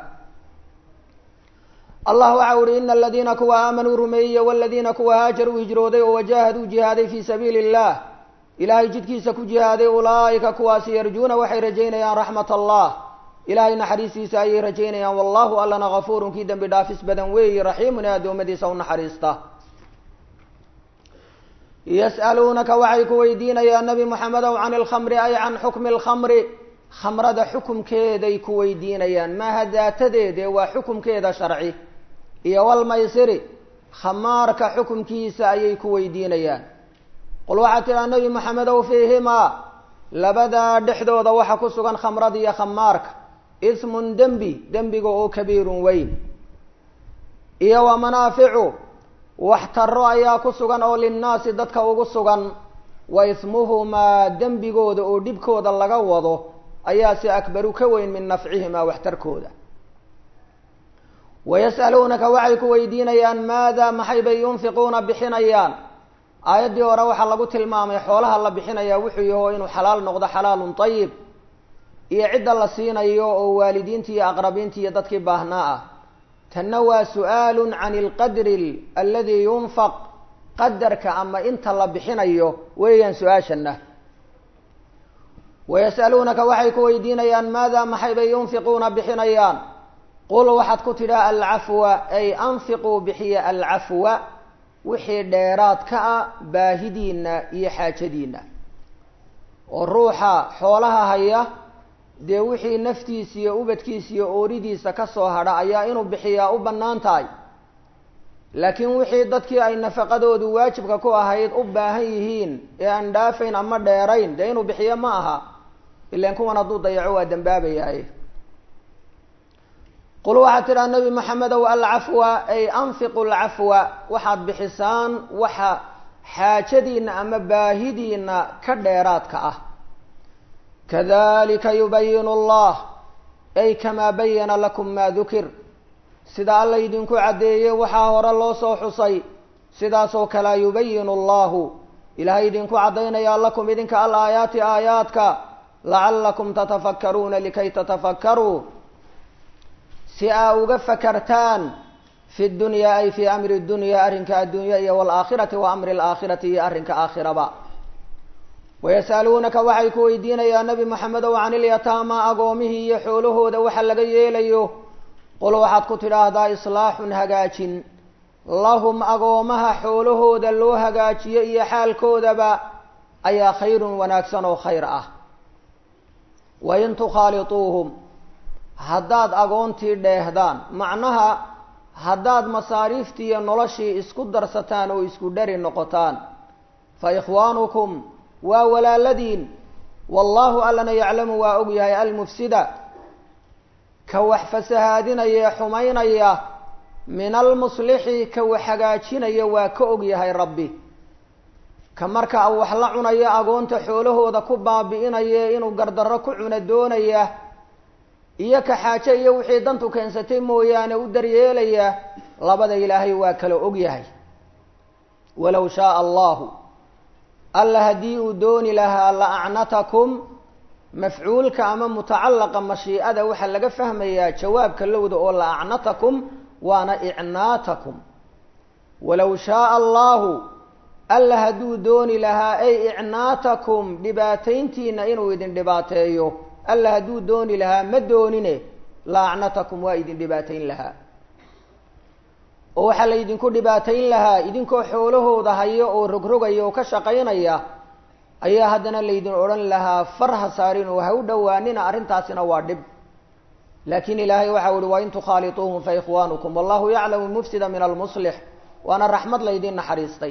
allah waxa uhi ina aladiina kuwa aamanuu rumeeyey waladiina kuwa haajaruu hijrooday oo wajaahaduu jihaaday fii sabiili illah ilaahay jidkiisa ku jihaaday ulaa'ika kuwaasi yarjuuna waxay rajaynayaan raxmat allah ilaahay naxariistiisa ayay rajaynayaan wallahu allana gafuurun kii dembi dhaafis badan weeyi raxiimun ee addoommadiisa u naxariista yas'aluunaka waxay ku weydiinayaan nebi moxamedow can ilkhamri ay can xukmi alkhamri khamrada xukumkeeday ku weydiinayaan maaha daatadeede waa xukumkeeda sharci iyo walmaysiri khamaarka xukumkiisa ayay ku weydiinayaan qul waxaad tidhaha nebi moxamedow fiihimaa labadaa dhexdooda waxa ku sugan khamrada iyo khamaarka ismun dembi dembiga oo kabiirun weyn iyo wa manaaficu wax taro ayaa ku sugan oo linnaasi dadka ugu sugan wa ismuhumaa dembigooda oo dhibkooda laga wado ayaa si akbaru ka weyn min nafcihimaa waxtarkooda wayas'aluunaka waxay ku weydiinayaan maada maxay bay yunfiquuna bixinayaan aayaddii hore waxaa lagu tilmaamay xoolaha la bixinayaa wuxuu yaho inuu xalaal noqdo xalaalun ayib iyo cidda la siinayo oo waalidiinta iyo aqrabiinta iyo dadkii baahnaa ah tanna waa su-aalun can ilqadri aladi yunfaq qadarka ama inta la bixinayo weeyaan su-aashana wayas'aluunaka waxay ku weydiinayaan maada maxay bay yunfiquuna bixinayaan qul waxaad ku tidhaa alcafwa ay anfiquu bixiya alcafwa wixii dheeraad ka ah baahidiina iyo xaajadiina oo ruuxa xoolaha haya dee wixii naftiisa iyo ubadkiisa iyo ooridiisa ka soo hadha ayaa inuu bixiyaa u bannaan tahay laakiin wixii dadkii ay nafaqadoodu waajibka ku ahayd u baahan yihiin ee aan dhaafayn ama dheerayn dee inuu bixiyo ma aha ilaan kuwan hadduu dayaco waa dambaabayaaye qul waxaad tidhaha nebi maxamedow alcafwa ay anfiqu alcafwa waxaad bixisaan waxa xaajadiina ama baahidiina ka dheeraadka ah kadalika yubayinu allah ay kamaa bayana lakum maa dukir sida alla idinku caddeeyey waxaa hore loo soo xusay sidaasoo kalea yubayinu allahu ilaahay idinku caddaynayaa lakum idinka al aayaati aayaadka lacallakum tatafakkaruuna likay tatafakkaruu si aa uga fakartaan fi dunyaa ay fii amri dunya arrinka addunya iyo waalaakhirati wa amri alaakhirati iyo arrinka aakhiraba wayas'aluunaka waxay ku weydiinayaan nebi moxamedow can ilyataama agoomihii iyo xoolahooda waxa laga yeelayo qul waxaad ku tidhaahdaa islaaxun hagaajin lahum agoomaha xoolahooda loo hagaajiyo iyo xaalkoodaba ayaa khayrun wanaagsan oo khayr ah wain tukhaalituuhum haddaad agoontii dheehdaan macnaha haddaad masaariiftii iyo noloshii isku darsataan oo isku dhari noqotaan fa ikhwaanukum waa walaaladiin wallaahu allana yaclamu waa og yahay almufsida ka wax fasahaadinaya ee xumaynaya min almuslixi ka wax hagaajinaya waa ka og yahay rabbi ka marka wax la cunaya agoonta xoolahooda ku baabi'inaya inuu gardarro ku cuna doonaya iyo ka xaaje iyo wixii dantu keensatay mooyaane u daryeelaya labada ilaahay waa kala og yahay walow shaaa allahu alla haddii uu dooni lahaa la acnatakum mafcuulka ama mutacallaqa mashiicada waxaa laga fahmayaa jawaabka lowda oo la acnatakum waana icnaatakum walow shaaa allahu alla hadduu dooni lahaa ay icnaatakum dhibaatayntiina inuu idin dhibaateeyo alla hadduu dooni lahaa ma doonine la acnatakum waa idin dhibaatayn lahaa oo waxaa la ydinku dhibaatayn lahaa idinkoo xoolahooda haya oo rogrogaya oo ka shaqaynaya ayaa haddana laydin odhan lahaa far ha saarin oo ha u dhowaanina arrintaasina waa dhib laakiin ilaahay waxau uhi wain tukhaalituuhum fa ikhwaanukum wallahu yaclamu mufsida min almuslix waana raxmad laydin naxariistay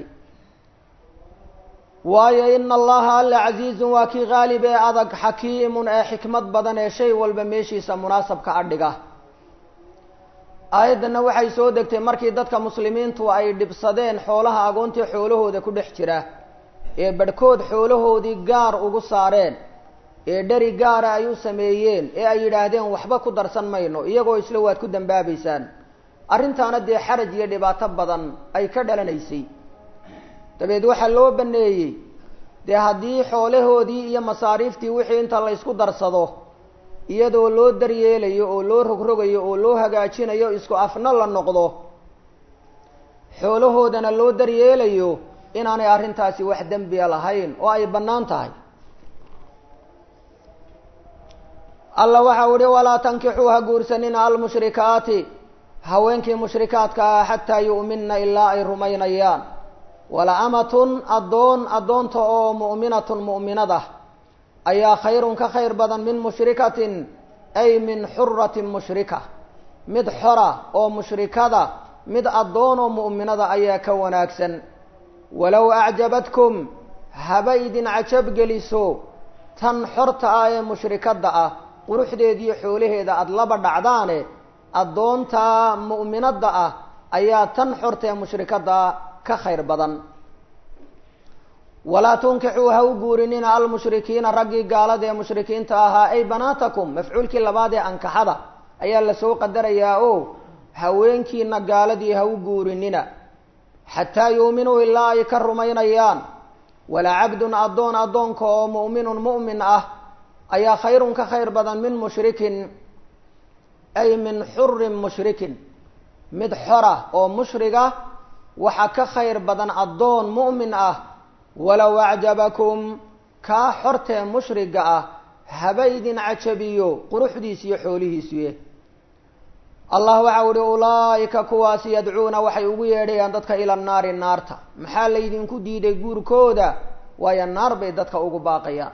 waayo ina allaha alla casiizun waa kii qaalib ee adag xakiimun ee xikmad badan ee shay walba meeshiisa munaasabka adhiga aayaddanna waxay soo degtay markii dadka muslimiintu ay dhibsadeen xoolaha agoontii xoolahooda ku dhex jira ee badhkood xoolahoodii gaar ugu saareen ee dheri gaara ay u sameeyeen ee ay yidhaahdeen waxba ku darsan mayno iyagoo isla waad ku dambaabaysaan arrintaana dee xaraj iyo dhibaato badan ay ka dhalanaysay dabeed waxaa loo baneeyey dee haddii xoolahoodii iyo masaariiftii wixii inta la ysku darsado iyadoo loo daryeelayo oo loo rogrogayo oo loo hagaajinayo isku afna la noqdo xoolahoodana loo daryeelayo inaanay arrintaasi wax dembiya lahayn oo ay bannaan tahay alla waxau ihi walaa tankixuu ha guursanina almushrikaati haweenkii mushrikaadka ah xataa yu'minna ilaa ay rumaynayaan wala amatun addoon addoonta oo mu'minatun mu'minad ah ayaa khayrun ka khayr badan min mushrikatin ay min xuratin mushrika mid xora oo mushrikada mid addoon oo mu'minada ayaa ka wanaagsan walow acjabadkum haba idin cajab geliso tan xorta ah ee mushrikadda ah quruxdeediiyo xoolaheeda aada laba dhacdaane addoonta mu'minadda ah ayaa tan xorta ee mushrikadda ka khayr badan walaa tunkixuu ha u guurinina almushrikiina raggii gaalada ee mushrikiinta ahaa ay banaatakum mafcuulkii labaad ee ankaxada ayaa lasoo qadarayaa o haweenkiina gaaladii ha u guurinina xataa yuuminuu ilaa ay ka rumaynayaan walaa cabdun addoon addoonka oo mu'minun mu'min ah ayaa khayrun ka khayr badan min mushrikin ay min xurin mushrikin mid xora oo mushriga waxa ka khayr badan addoon mu'min ah walow acjabakum kaa xortee mushriga ah haba idin cajabiyo quruxdiis iyo xoolihiisuye allah waxau uhi ulaa'ika kuwaasi yadcuuna waxay ugu yeedhayaan dadka ila naari naarta maxaa laydinku diiday guurkooda waayo naar bay dadka ugu baaqayaan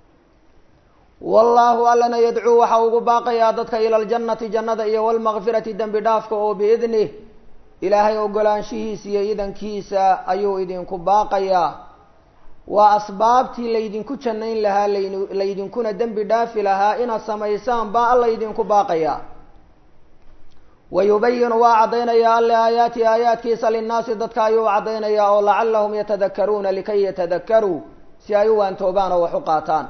wallaahu allana yadcuu waxa ugu baaqayaa dadka ila aljannati jannada iyo walmakfirati dembi dhaafka oo biidnih ilaahay ogolaanshihiisa iyo idankiisa ayuu idinku baaqayaa waa asbaabtii laydinku jannayn lahaa laydinkuna dembi dhaafi lahaa inaad samaysaan baa alla idinku baaqayaa wayubayinu waa caddaynayaa alle aayaati aayaadkiisa linnaasi dadka ayuu caddaynayaa oo lacallahum yatadakaruuna likay yatadakaruu si ay u waantoobaan oo wax u qaataan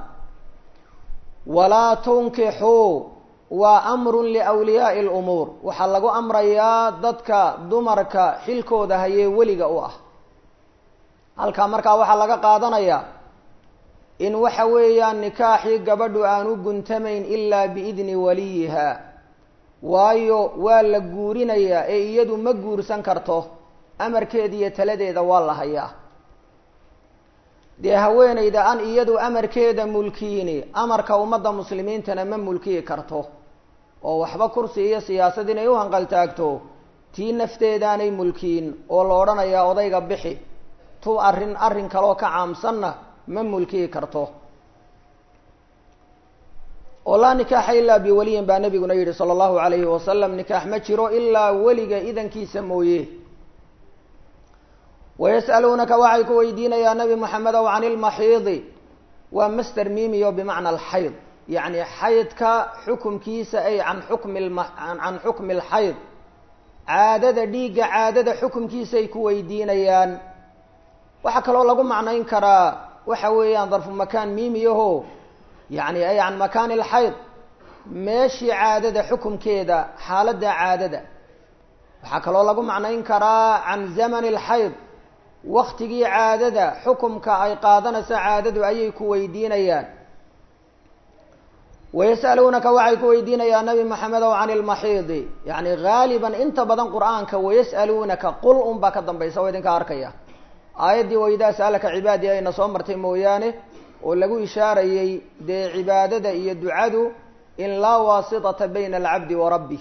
walaa tunkixuu waa amrun liwliyaai lumuur waxaa lagu amrayaa dadka dumarka xilkooda hayee weliga u ah halkaa markaa waxaa laga qaadanayaa in waxa weeyaan nikaaxii gabadhu aan u guntamayn ilaa biidni waliyiha waayo waa la guurinayaa ee iyadu ma guursan karto amarkeeda iyo taladeeda waa la hayaa dee haweeneyda aan iyadu amarkeeda mulkiyini amarka ummadda muslimiintana ma mulkiyi karto oo waxba kursi iyo siyaasad inay u hanqaltaagto tii nafteedaanay mulkiyin oo la odhanayaa odayga bixi tu arrin arrin kaloo ka caamsanna ma mulkiyi karto oo laa nikaaxa ilaa biwaliyin baa nabiguna yidhi sala allahu alayhi wasalam nikaax ma jiro ilaa weliga idankiisa mooye wayas'aluunaka waxay ku weydiinayaa nabi moxamedow can ilmaxiidi waa master mimiyo bimacna alxayd yacni xaydka xukumkiisa ay can xukmi can xukmi alxayd caadada dhiigga caadada xukumkiisay ku weydiinayaan waxaa kaloo lagu macnayn karaa waxa weeyaan darfu makaan mimiyaho yacni ay can makaani alxayd meeshii caadada xukumkeeda xaaladda caadada waxaa kaloo lagu macnayn karaa can zamani alxayd waktigii caadada xukumka ay qaadanayso caadadu ayay ku weydiinayaan wayas'aluunaka waxay ku weydiinayaan nabi maxamedow can ilmaxiidi yacni haaliban inta badan qur-aanka wayas'aluunaka qul un baa ka dambaysa oo idinka arkaya aayaddii waydaa sa'alaka cibaadii ayna soo martay mooyaane oo lagu ishaarayey dee cibaadada iyo ducadu in laa waasitata bayna alcabdi wa rabbih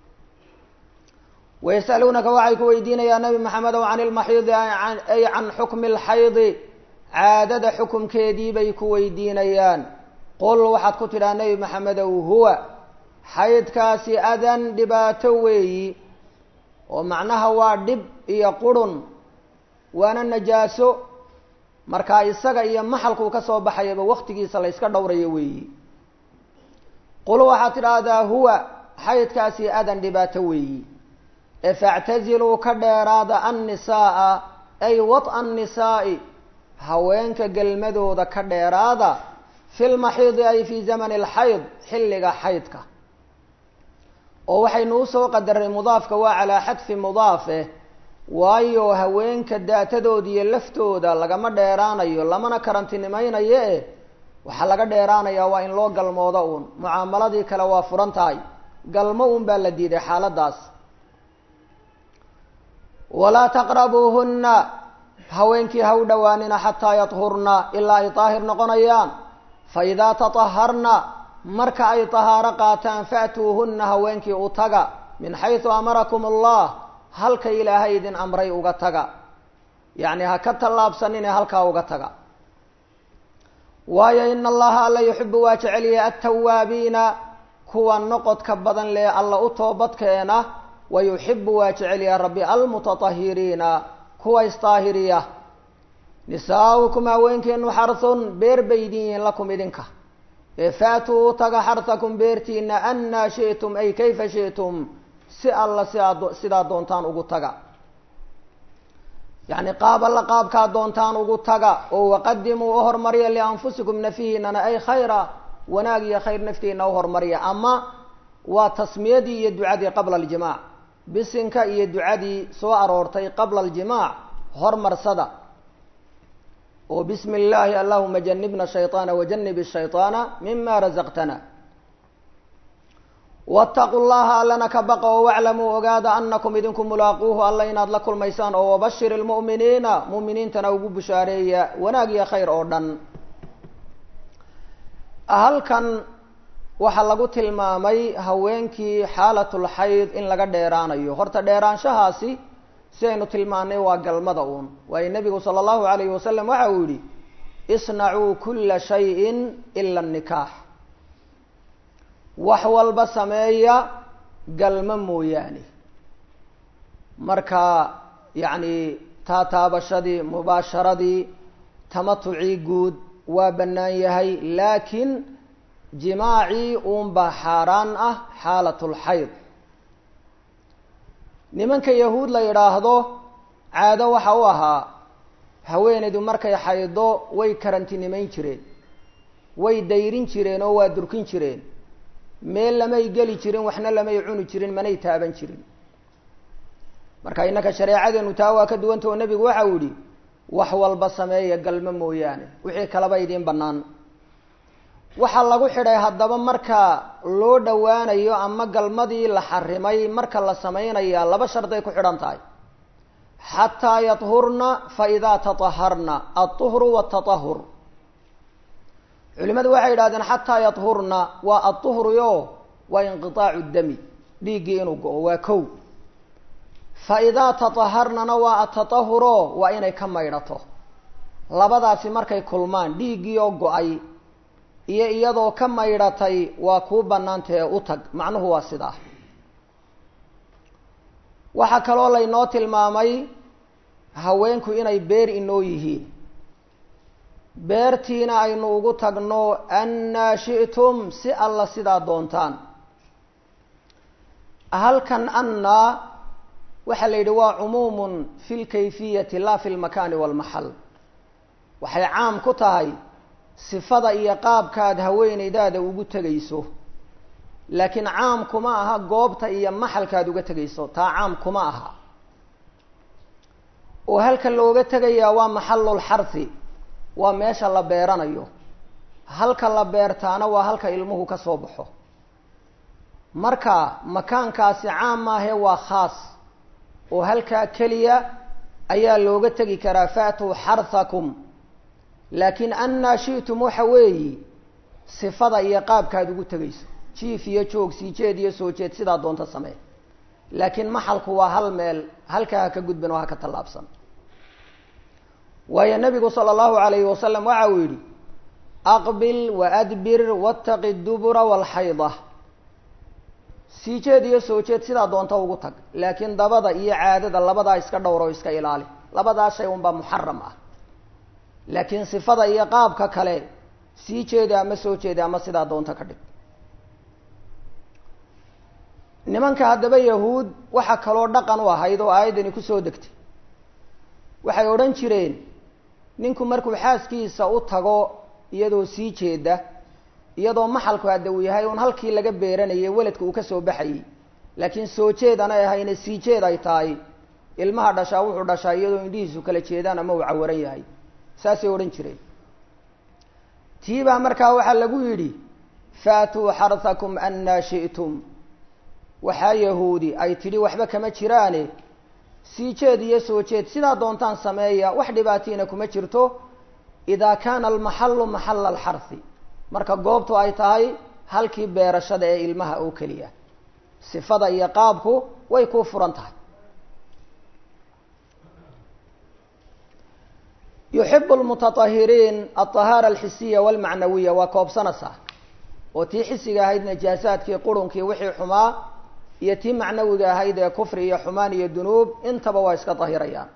wayas'aluunaka waxay ku weydiinayaan nabi maxamedow can ilmaxiidi ay can xukmi alxaydi caadada xukumkeedii bay ku weydiinayaan qul waxaad ku tidhaha nebi maxamedow huwa xaydkaasi adan dhibaato weeyi oo macnaha waa dhib iyo qurhun waana najaaso markaa isaga iyo maxalkuu ka soo baxayaba waktigiisa la yska dhowrayo weeyi qul waxaad tidhaahdaa huwa xaydkaasi adan dhibaato weeyi ee factaziluu ka dheeraada annisaaa ay wad annisaa'i haweenka gelmadooda ka dheeraada fi lmaxiidi ay fii zamani alxayd xilliga xaydka oo waxaynu usoo qadaray mudaafka waa calaa xadfi mudaafe waayo haweenka daatadooda iyo laftooda lagama dheeraanayo lamana karantinimaynayo eh waxaa laga dheeraanayaa waa in loo galmoodo uun mucaamaladii kale waa furan tahay galmo uun baa la diiday xaaladaas walaa taqrabuuhunna haweenkii ha u dhowaanina xataa yadhurna ilaa ay daahir noqonayaan fa idaa tataharna marka ay tahaaro qaataan fa'tuuhunna haweenkii u taga min xaysu amarakum allah halka ilaahay idin amray uga taga yacni ha ka tallaabsanine halkaa uga taga waayo ina allaha alla yuxibu waa jecelyahay altawaabiina kuwa noqodka badan lee alla u toobadkeena wa yuxibu waa jecelyahay rabbi almutatahiriina kuwa isdaahiriya nisaaukum haweenkeenu xarhun beer bay idin yihiin lakum idinka ee faatuu taga xarhakum beertiina annaa shi'tum ay kayfa shi'tum si alla siaad sidaa doontaan ugu taga yacni qaab alla qaabkaa doontaan ugu taga oo waqadimuu u hormarya lianfusikum nafihiinana ay khayra wanaag iyo khayr naftiina u hormarya ama waa tasmiyadii iyo ducadii qabla aljimaac bisinka iyo ducadii soo aroortay qabla aljimaac hormarsada oo bismi illaahi allahuma janibna shayطaana wajanib shayطaana mima razaqtana wاtaquu llaha allana ka baqa oo waclamuu ogaada anakum idinku mulaaquuhu alla inaad la kulmaysaan oo wabashir اlmu'miniina mu'miniintana ugu bushaareeya wanaag iyo khayr oo dhan halkan waxaa lagu tilmaamay haweenkii xaalatulxayd in laga dheeraanayo horta dheeraanshahaasi si aynu tilmaanay waa galmada uun waayo nebigu sala allahu alayhi wasalam waxa uu yihi isnacuu kula shayin ila nikaax wax walba sameeya galmo mooyaane marka yacni taataabashadii mubaasharadii tamatucii guud waa bannaan yahay laakiin jimaacii uunbaa xaaraan ah xaalatulxayd nimanka yahuud la yidhaahdo caado waxa u ahaa haweenaydu markay xaydo way karantinimayn jireen way dayrin jireen oo waa durkin jireen meel lamay geli jirin waxna lamay cuni jirin manay taaban jirin marka innaka shareecadeenu taa waa ka duwanta oo nebigu waxa uu yihi wax walba sameeya galmo mooyaane wixii kaleba idiin bannaan waxaa lagu xidhay haddaba marka loo dhowaanayo ama galmadii la xarimay marka la samaynaya laba sharday ku xidhan tahay xataa yadhurna fa idaa tataharna alطuhru wاtatahur culimadu waxay yidhahdeen xataa yadhurna waa aلطuhruyo waa inqiطaacu dami dhiiggii inuu go-o waa kow fa idaa tataharnana waa atatahuro waa inay ka maydhato labadaasi markay kulmaan dhiiggii oo go-ay iyo iyadoo ka maydhatay waa kuu bannaantae u tag macnuhu waa sidaa waxaa kaloo laynoo tilmaamay haweenku inay beer inoo yihiin beertiina aynu ugu tagno annaa shi'tum si alla sidaa doontaan halkan annaa waxaa la yidhi waa cumuumun fi lkayfiyati laa fi lmakaani walmaxal waxay caam ku tahay sifada iyo qaabkaad haweenaydaada ugu tegayso laakiin caam kuma aha goobta iyo maxalkaad uga tegayso taa caam kuma aha oo halka looga tegayaa waa maxalulxarhi waa meesha la beeranayo halka la beertaana waa halka ilmuhu ka soo baxo marka makaankaasi caam maahe waa khaas oo halkaa keliya ayaa looga tegi karaa faatuu xarhakum laakiin annaa shi'tum waxa weeyi sifada iyo qaabkaad ugu tegayso jiif iyo joog sii jeed iyo soo jeed sidaa doonta samee laakiin maxalku waa hal meel halkaa ha ka gudban oo ha ka tallaabsan waayo nabigu sala allahu alayhi wasalam waxa uu yidhi aqbil waadbir wattaqi dubura waalxayda sii jeed iyo soo jeed sidaa doonta ugu tag laakiin dabada iyo caadada labadaa iska dhowro iska ilaali labadaa shay unbaa muxaram ah laakiin sifada iyo qaabka kale sii jeeda ama soo jeeda ama sidaa doonta ka dhig nimanka haddaba yahuud waxaa kaloo dhaqan u ahayd oo aayaddani kusoo degtay waxay odhan jireen ninku markuu xaaskiisa u tago iyadoo sii jeeda iyadoo maxalku hadda uu yahay un halkii laga beeranayay weladka uu ka soo baxayey laakiin soo jeed anay ahayne sii jeed ay tahay ilmaha dhashaa wuxuu dhashaa iyadoo indhihiisu kala jeedaan ama uu cawaran yahay saasay odhan jireen tiibaa markaa waxaa lagu yidhi faatuu xarhakum annaa shi'tum waxaa yahuudi ay tidhi waxba kama jiraane sii jeed iyo soo jeed sidaa doontaan sameeya wax dhibaatiina kuma jirto idaa kaana almaxallu maxalla alxarhi marka goobtu ay tahay halkii beerashada ee ilmaha oo keliya sifada iyo qaabku way kuu furan tahay yuxibu lmutatahiriin alطahaara alxisiya walmacnawiya waa koobsanaysaa oo tii xisiga ahayd najaasaadkii qurunkii wixii xumaa iyo tii macnawiga ahayd ee kufri iyo xumaan iyo dunuub intaba waa iska dahirayaan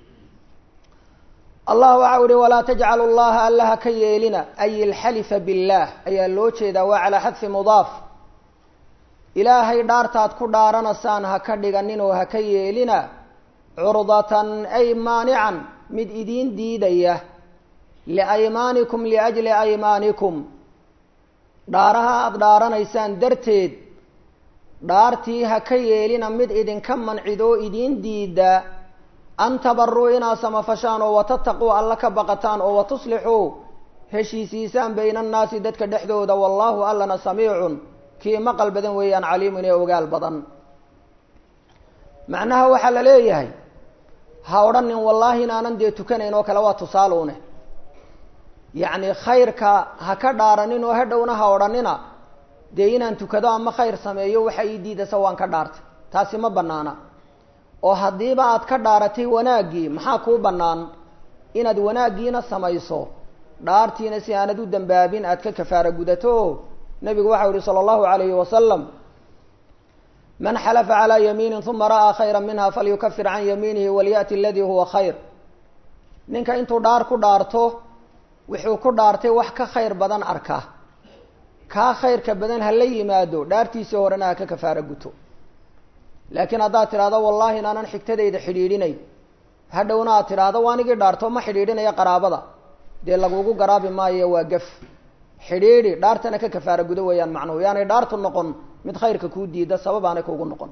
allah waxa u ihi walaa tajcalu llaha allaha ka yeelina ay ilxalifa biاllah ayaa loo jeedaa waa calaa xadfi mudaaf ilaahay dhaartaad ku dhaaranaysaan ha ka dhiganin oo ha ka yeelina curdatan ay maanican mid idiin diidaya liaymaanikum liajli aymaanikum dhaaraha aada dhaaranaysaan darteed dhaartii ha ka yeelina mid idinka mancidoo idiin diida an tabaruu inaad samafashaan oo watataquu alla ka baqataan oo watuslixuu heshiisiisaan bayna annaasi dadka dhexdooda wallaahu allana samiicun kii maqal badan weeyaan caliimun ee ogaal badan macnaha waxaa la leeyahay ha odhanin wallaahi inaanan dee tukanayn oo kale waa tusaaluune yacni khayrka ha ka dhaaranin oo hadhowna ha odhanina dee inaan tukado ama khayr sameeyo waxa ii diidasa waan ka dhaartay taasi ma banaana oo haddiiba aad ka dhaaratay wanaaggii maxaa kuu bannaan inaad wanaaggiina samayso dhaartiina si aanad u dambaabin aad ka kafaara gudato nabigu waxau yihi sala allahu alayhi wasalam man xalafa calaa yamiinin uma ra'aa khayra minha falyukafir can yamiinihi walya'ti aladii huwa khayr ninka intuu dhaar ku dhaarto wuxuu ku dhaartay wax ka khayr badan arka kaa khayrka badan ha la yimaado dhaartiisii horena ha ka kafaara guto laakiin haddaad tidhahdo wallahi inaanan xigtadayda xidhiidhinayn hadhowna aad tidhaahdo waanigii dhaarto ma xidhiidhinaya qaraabada dee lagugu garaabi maayo waa gaf xidhiidhi dhaartana ka kafaara gudo weeyaan macnuhu yaanay dhaartu noqon mid khayrka kuu diida sabab aanay kugu noqon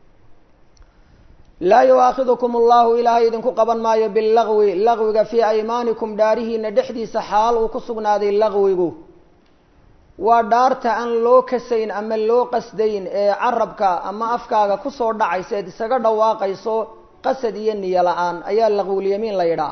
laa yuaakidukum allahu ilaahay idinku qaban maayo bilagwi lagwiga fii aymaanikum dhaarihiina dhexdiisa xaal uu ku sugnaaday lagwigu waa dhaarta aan loo kasayn ama loo qasdayn ee carabka ama afkaaga kusoo dhacaysa eed isaga dhawaaqayso qasad iyo niyo la-aan ayaa laqwulyamiin la yidhaah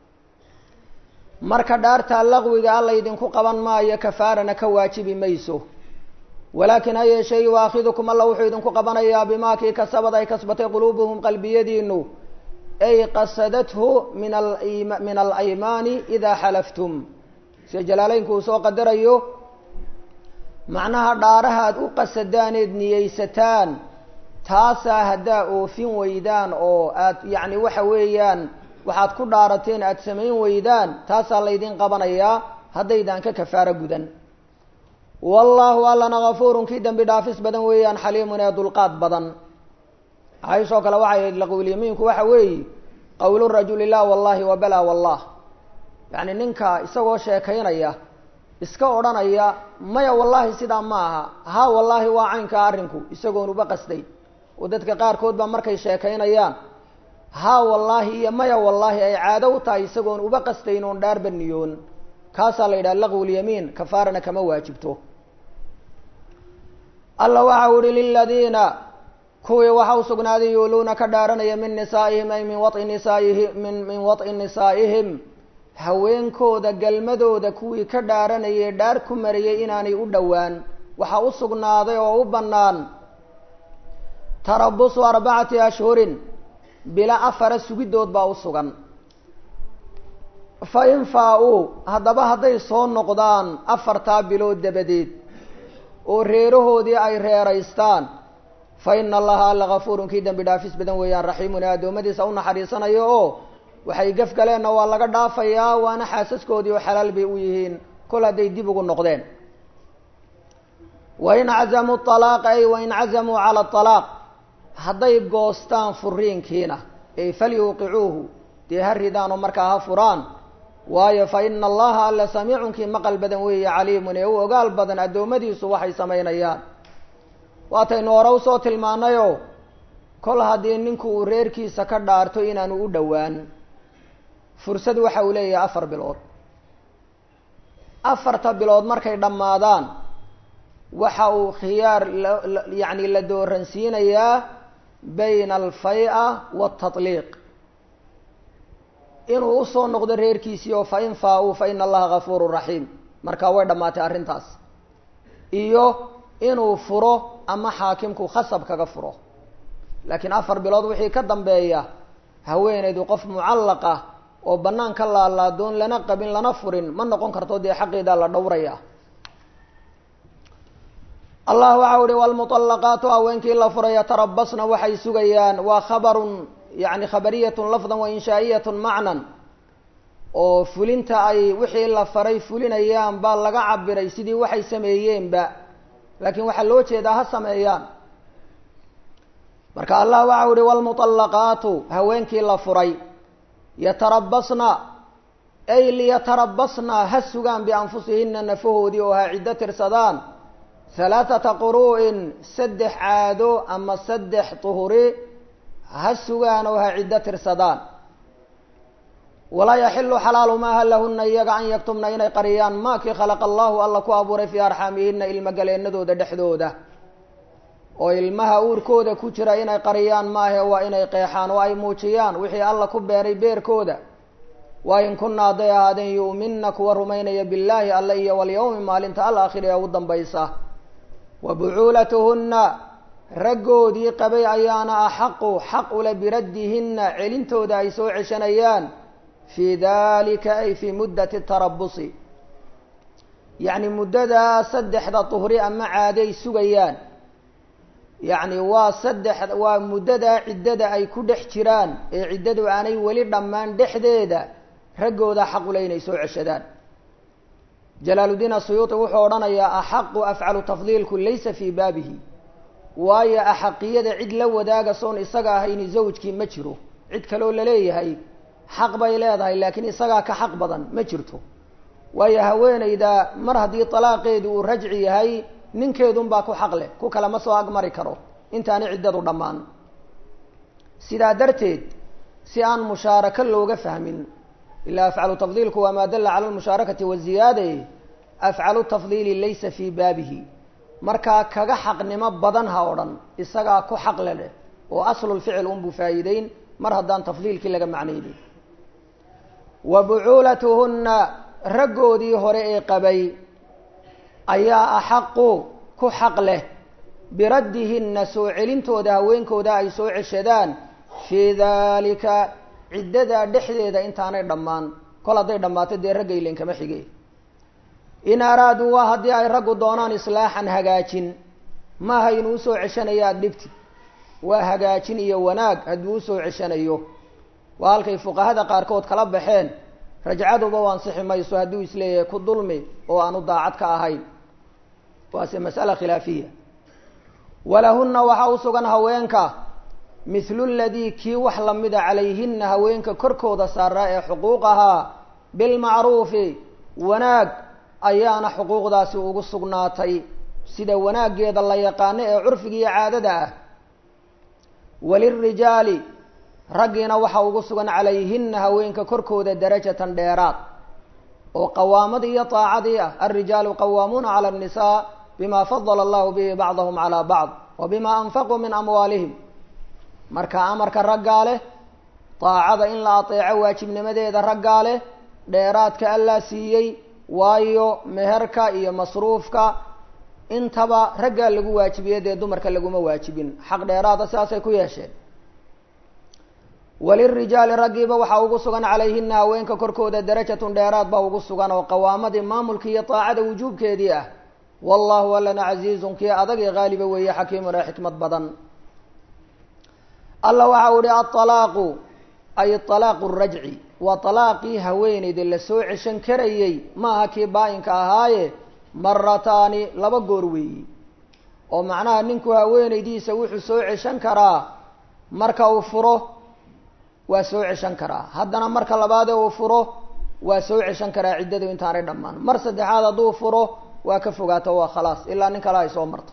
marka dhaartaa laqwiga alla idinku qaban maayo kafaarana ka waajibi mayso walaakin ha yeeshee yuaakidukum alla wuxuu idinku qabanayaa bimaa kii kasabad ay kasbatay quluubuhum qalbiyadiinu ay qasadathu min min alaymaani idaa xalaftum sida jalaaleynku uu soo qadarayo macnaha dhaaraha aad u qasadaaneed niyeysataan taasaa haddaa oofin weydaan oo aad yacni waxa weeyaan waxaad ku dhaarateen aada samayn weydaan taasaa laydin qabanayaa haddaydaan ka kafaaro gudan wallaahu allana kafuurun kii dembi dhaafis badan weeyaan xaliimun ee dulqaad badan cayshoo kale waxay ahayd laqwilyamiinku waxa weeye qowlu rajuli la wallahi wa bala wallah yacni ninka isagoo sheekaynaya iska odhanaya maya wallaahi sidaa ma aha ha wallaahi waa caynkaa arrinku isagoon uba qasday oo dadka qaarkood baa markay sheekaynayaan ha wallaahi iyo maya wallaahi ay caado u tahay isagoon uba qastayn oon dhaarba niyoon kaasaa la yidhaha laqwulyamiin kafaarana kama waajibto alla waxa u ihi liladiina kuwii waxa u sugnaaday yuuluuna ka dhaaranaya min nisaa'ihim ay min wai nisaa'ihi min min waط'i nisaa'ihim haweenkooda galmadooda kuwii ka dhaaranayay dhaar ku mariyay inaanay u dhowaan waxaa u sugnaaday oo u bannaan tarabusu arbacati ashhurin bila afara sugidood baa u sugan fa in faa-uu haddaba hadday soo noqdaan afartaa bilood dabadeed oo reerahoodii ay reeraystaan fa ina allaha alla kafuurun kii dembi dhaafis badan weeyaan raxiimun ee addoommadiisa u naxariisanayo oo waxay gaf galeenna waa laga dhaafayaa waana xaasaskoodii oo xalaal bay u yihiin kol hadday dib ugu noqdeen wain cazamuu alaaqa ay wain cazamuu cala alaaq hadday goostaan furiinkiina ay falyuuqicuuhu dee ha ridaanoo markaa ha furaan waayo fa ina allaha alla samiicunkii maqal badan weeye caliimun ee u ogaal badan addoommadiisu waxay samaynayaan waataynu hore usoo tilmaanayoo kol haddii ninku uu reerkiisa ka dhaarto inaanu u dhowaan fursad waxa uu leeyahay afar bilood afarta bilood markay dhammaadaan waxa uu khiyaar lyacni la dooransiinayaa bayna alfay-a waatatliiq inuu usoo noqdo reerkiisii oo fa in faa-uu fa ina allaha gafuurun raxiim markaa way dhammaatay arrintaas iyo inuu furo ama xaakimku khasab kaga furo laakiin afar bilood wixii ka dambeeya haweeneydu qof mucallaqa oo bannaan ka laalaadoon lana qabin lana furin ma noqon karto dee xaqeedaa la dhowraya allah waxau uhi wlmuطalaqaatu haweenkii la furay yatarabasna waxay sugayaan waa khabarun yani khabariyatun lafdan wa inshaa'iyatun macnan oo fulinta ay wixii la faray fulinayaan baa laga cabiray sidii waxay sameeyeenba laakiin waxaa loo jeedaa ha sameeyaan marka allah waxau uhi wlmuطalaqaatu haweenkii la furay yatarabasna ay liyatarabasna ha sugaan bianfusihina nafahoodii oo ha ciddo tirsadaan halaathata quru'in saddex caado ama saddex tuhuri ha sugaan oo ha ciddo tirsadaan walaa yaxilu xalaalu maaha lahuna iyaga an yaktumna inay qariyaan maakii khalaqa allahu alla ku abuuray fii arxaamihina ilmagaleenadooda dhexdooda oo ilmaha uurkooda ku jira inay qariyaan maahe waa inay qeexaan oo ay muujiyaan wixii alla ku beeray beerkooda waa in kuna hadday ahaadeen yu'minna kuwa rumaynaya billaahi alle iyo walyawmi maalinta alaakhiri ee ugu dambaysa wa bucuulatuhunna raggoodii qabay ayaana axaqu xaq ule biraddihinna celintooda ay soo ceshanayaan fii dalika ay fii muddati tarabusi yacni muddadaa saddexda tuhri ama caaday sugayaan yacni waa saddex waa muddadaa ciddada ay ku dhex jiraan ee ciddadu aanay weli dhammaan dhexdeeda raggooda xaqule inay soo ceshadaan jalaaludiin asuyuuti wuxuu odhanayaa axaqu afcalu tafdiilku laysa fii baabihi waayo axaqiyada cid la wadaaga soon isaga ahayni zawjkii ma jiro cid kaloo laleeyahay xaq bay leedahay laakiin isagaa ka xaq badan ma jirto waayo haweeneyda mar haddii talaaqeedu uu rajci yahay ninkeedunbaa ku xaq leh ku kale ma soo agmari karo intaani ciddadu dhammaan sidaa darteed si aan mushaarako looga fahmin ilaa afcalu tafdiilku waa maa dalla cala lmushaarakati waziyaade afcalu tafdiili laysa fii baabihi markaa kaga xaqnimo badan ha odhan isagaa ku xaqle leh oo aslulficil unbuu faa'iideyn mar haddaan tafdiilkii laga macnaynin wa bucuulatuhunna raggoodii hore ee qabay ayaa axaqu ku xaq leh biraddihinna soo celintooda haweenkooda ay soo ceshadaan fii daalika ciddadaa dhexdeeda intaanay dhammaan kol hadday dhammaato dee ragga ilen kama xige in araaduu waa haddii ay raggu doonaan islaaxan hagaajin maaha inuu usoo ceshanayo aada dhibti waa hagaajin iyo wanaag hadduu usoo ceshanayo waa halkay fuqahada qaarkood kala baxeen rajcaduba u ansixi mayso hadduu isleeyahay ku dulmi oo aanu daacad ka ahayn waase mas'ala khilaafiya walahunna waxaa u sugan haweenka mithlu ladii kii wax lamida calayhina haweenka korkooda saaraa ee xuquuq ahaa bilmacruufi wanaag ayaana xuquuqdaasi ugu sugnaatay sida wanaaggeeda la yaqaano ee curfiga iyo caadada ah walirijaali raggiina waxaa ugu sugan calayhina haweenka korkooda darajatan dheeraad oo qawaamadii iyo taacadii ah alrijaalu qawaamuuna cala annisaa bima fadala allahu bihi bacdahum calaa bacd wa bima anfaquu min amwaalihim marka amarka raggaa leh daacada in la ateeco waajibnimadeeda raggaa leh dheeraadka allaa siiyey waayo meherka iyo masruufka intaba raggaa lagu waajibiye dee dumarka laguma waajibin xaq dheeraada sidaasay ku yeesheen walirijaali raggiiba waxaa ugu sugan calayhina haweenka korkooda darajatun dheeraad baa ugu sugan oo qawaamadii maamulka iyo daacada wujuubkeedii ah wallahu alana casiizun kii adag ee haaliba weeye xakiimun ee xikmad badan alla waxa u ihi aalaaqu ay alaaqu rajci waa alaaqii haweeneyda lasoo ceshan karayey maaha kii baa-inka ahaaye marataani laba goor weeyi oo macnaha ninku haweeneydiisa wuxuu soo ceshan karaa marka uu furo waa soo ceshan karaa haddana marka labaadee uu furo waa soo ceshan karaa ciddadu intaanay dhammaan mar saddexaad hadduu furo waa ka fogaato waa khalaas ilaa nin kale ay soo marto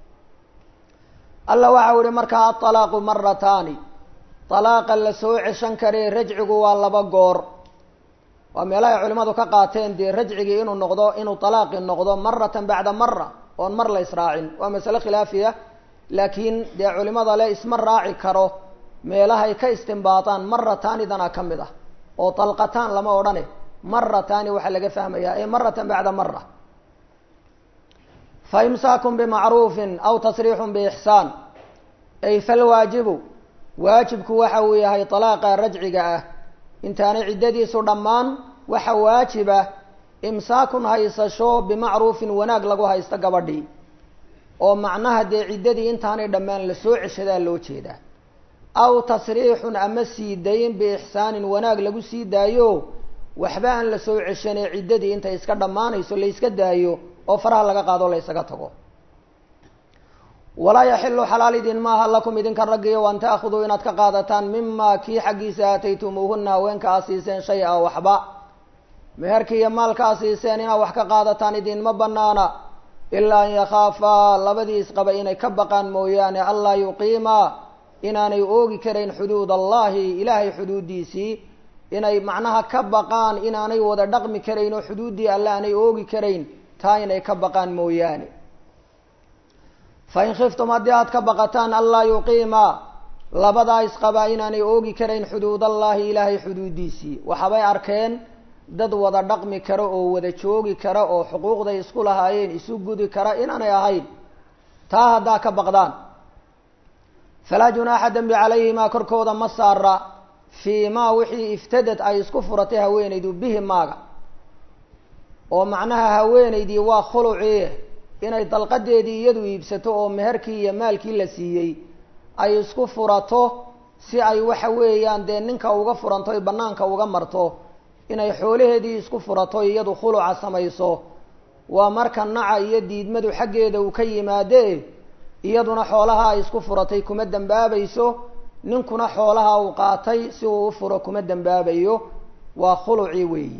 alla waxa u ihi markaa aalaaqu marataani alaaqa la soo ceshan karee rajcigu waa laba goor waa meelahay culimadu ka qaateen dee rajcigii inuu noqdo inuu alaaqi noqdo maratan bacda mara oon mar la israacin waa masale khilaafiya laakiin dee culimada le isma raaci karo meelahay ka istinbaataan marataanidana ka mid ah oo dalqataan lama odhane marataani waxaa laga fahmayaa ee maratan bacda mara fa imsaakun bimacruufin aw tasriixun biixsaan ay falwaajibu waajibku waxa uu yahay talaaqa rajciga ah intaanay ciddadiisu dhammaan waxa waajiba imsaakun haysasho bimacruufin wanaag lagu haysto gabadhii oo macnaha dee ciddadii intaanay dhammaan lasoo ceshadaa loo jeedaa aw tasriixun ama sii dayn biixsaanin wanaag lagu sii daayo waxba aan la soo ceshanee ciddadii intay iska dhammaanayso la yska daayo oo faraha laga qaado la ysaga tago walaa yaxilu xalaal idin maaha lakum idinka raggiyo an taakuduu inaad ka qaadataan mima kii xaggiisa aataytumuuhuna haweenka aa siiseen shay a waxba meherkii iyo maalka a siiseen inaad wax ka qaadataan idinma banaana ilaa an yakhaafaa labadii isqaba inay ka baqaan mooyaane anlaa yuqiimaa inaanay oogi karayn xuduud allahi ilaahay xuduuddiisii inay macnaha ka baqaan inaanay wada dhaqmi karayn oo xuduuddii alle aanay oogi karayn taa inay ka baqaan mooyaane fain khiftum haddii aad ka baqataan anlaa yuqiima labadaa isqabaa inaanay oogi karayn xuduudallahi ilaahay xuduuddiisii waxabay arkeen dad wada dhaqmi kara oo wada joogi kara oo xuquuqday isku lahaayeen isu gudi kara inaanay ahayn taa haddaa ka baqdaan falaa junaaxa dembi calayhimaa korkooda ma saara fii maa wixii iftadad ay isku furatay haweenaydu bihi maaga oo macnaha haweenaydii waa khulucii inay dalqadeedii iyadu iibsato oo meherkii iyo maalkii la siiyey ay isku furato si ay waxa weeyaan dee ninka uga furanto y banaanka uga marto inay xoolaheedii isku furato iyadu khuluca samayso waa marka naca iyo diidmadu xaggeeda uu ka yimaadee iyaduna xoolaha ay isku furatay kuma dembaabayso ninkuna xoolaha uu qaatay si uu u furo kuma dembaabayo waa khuluci weeyi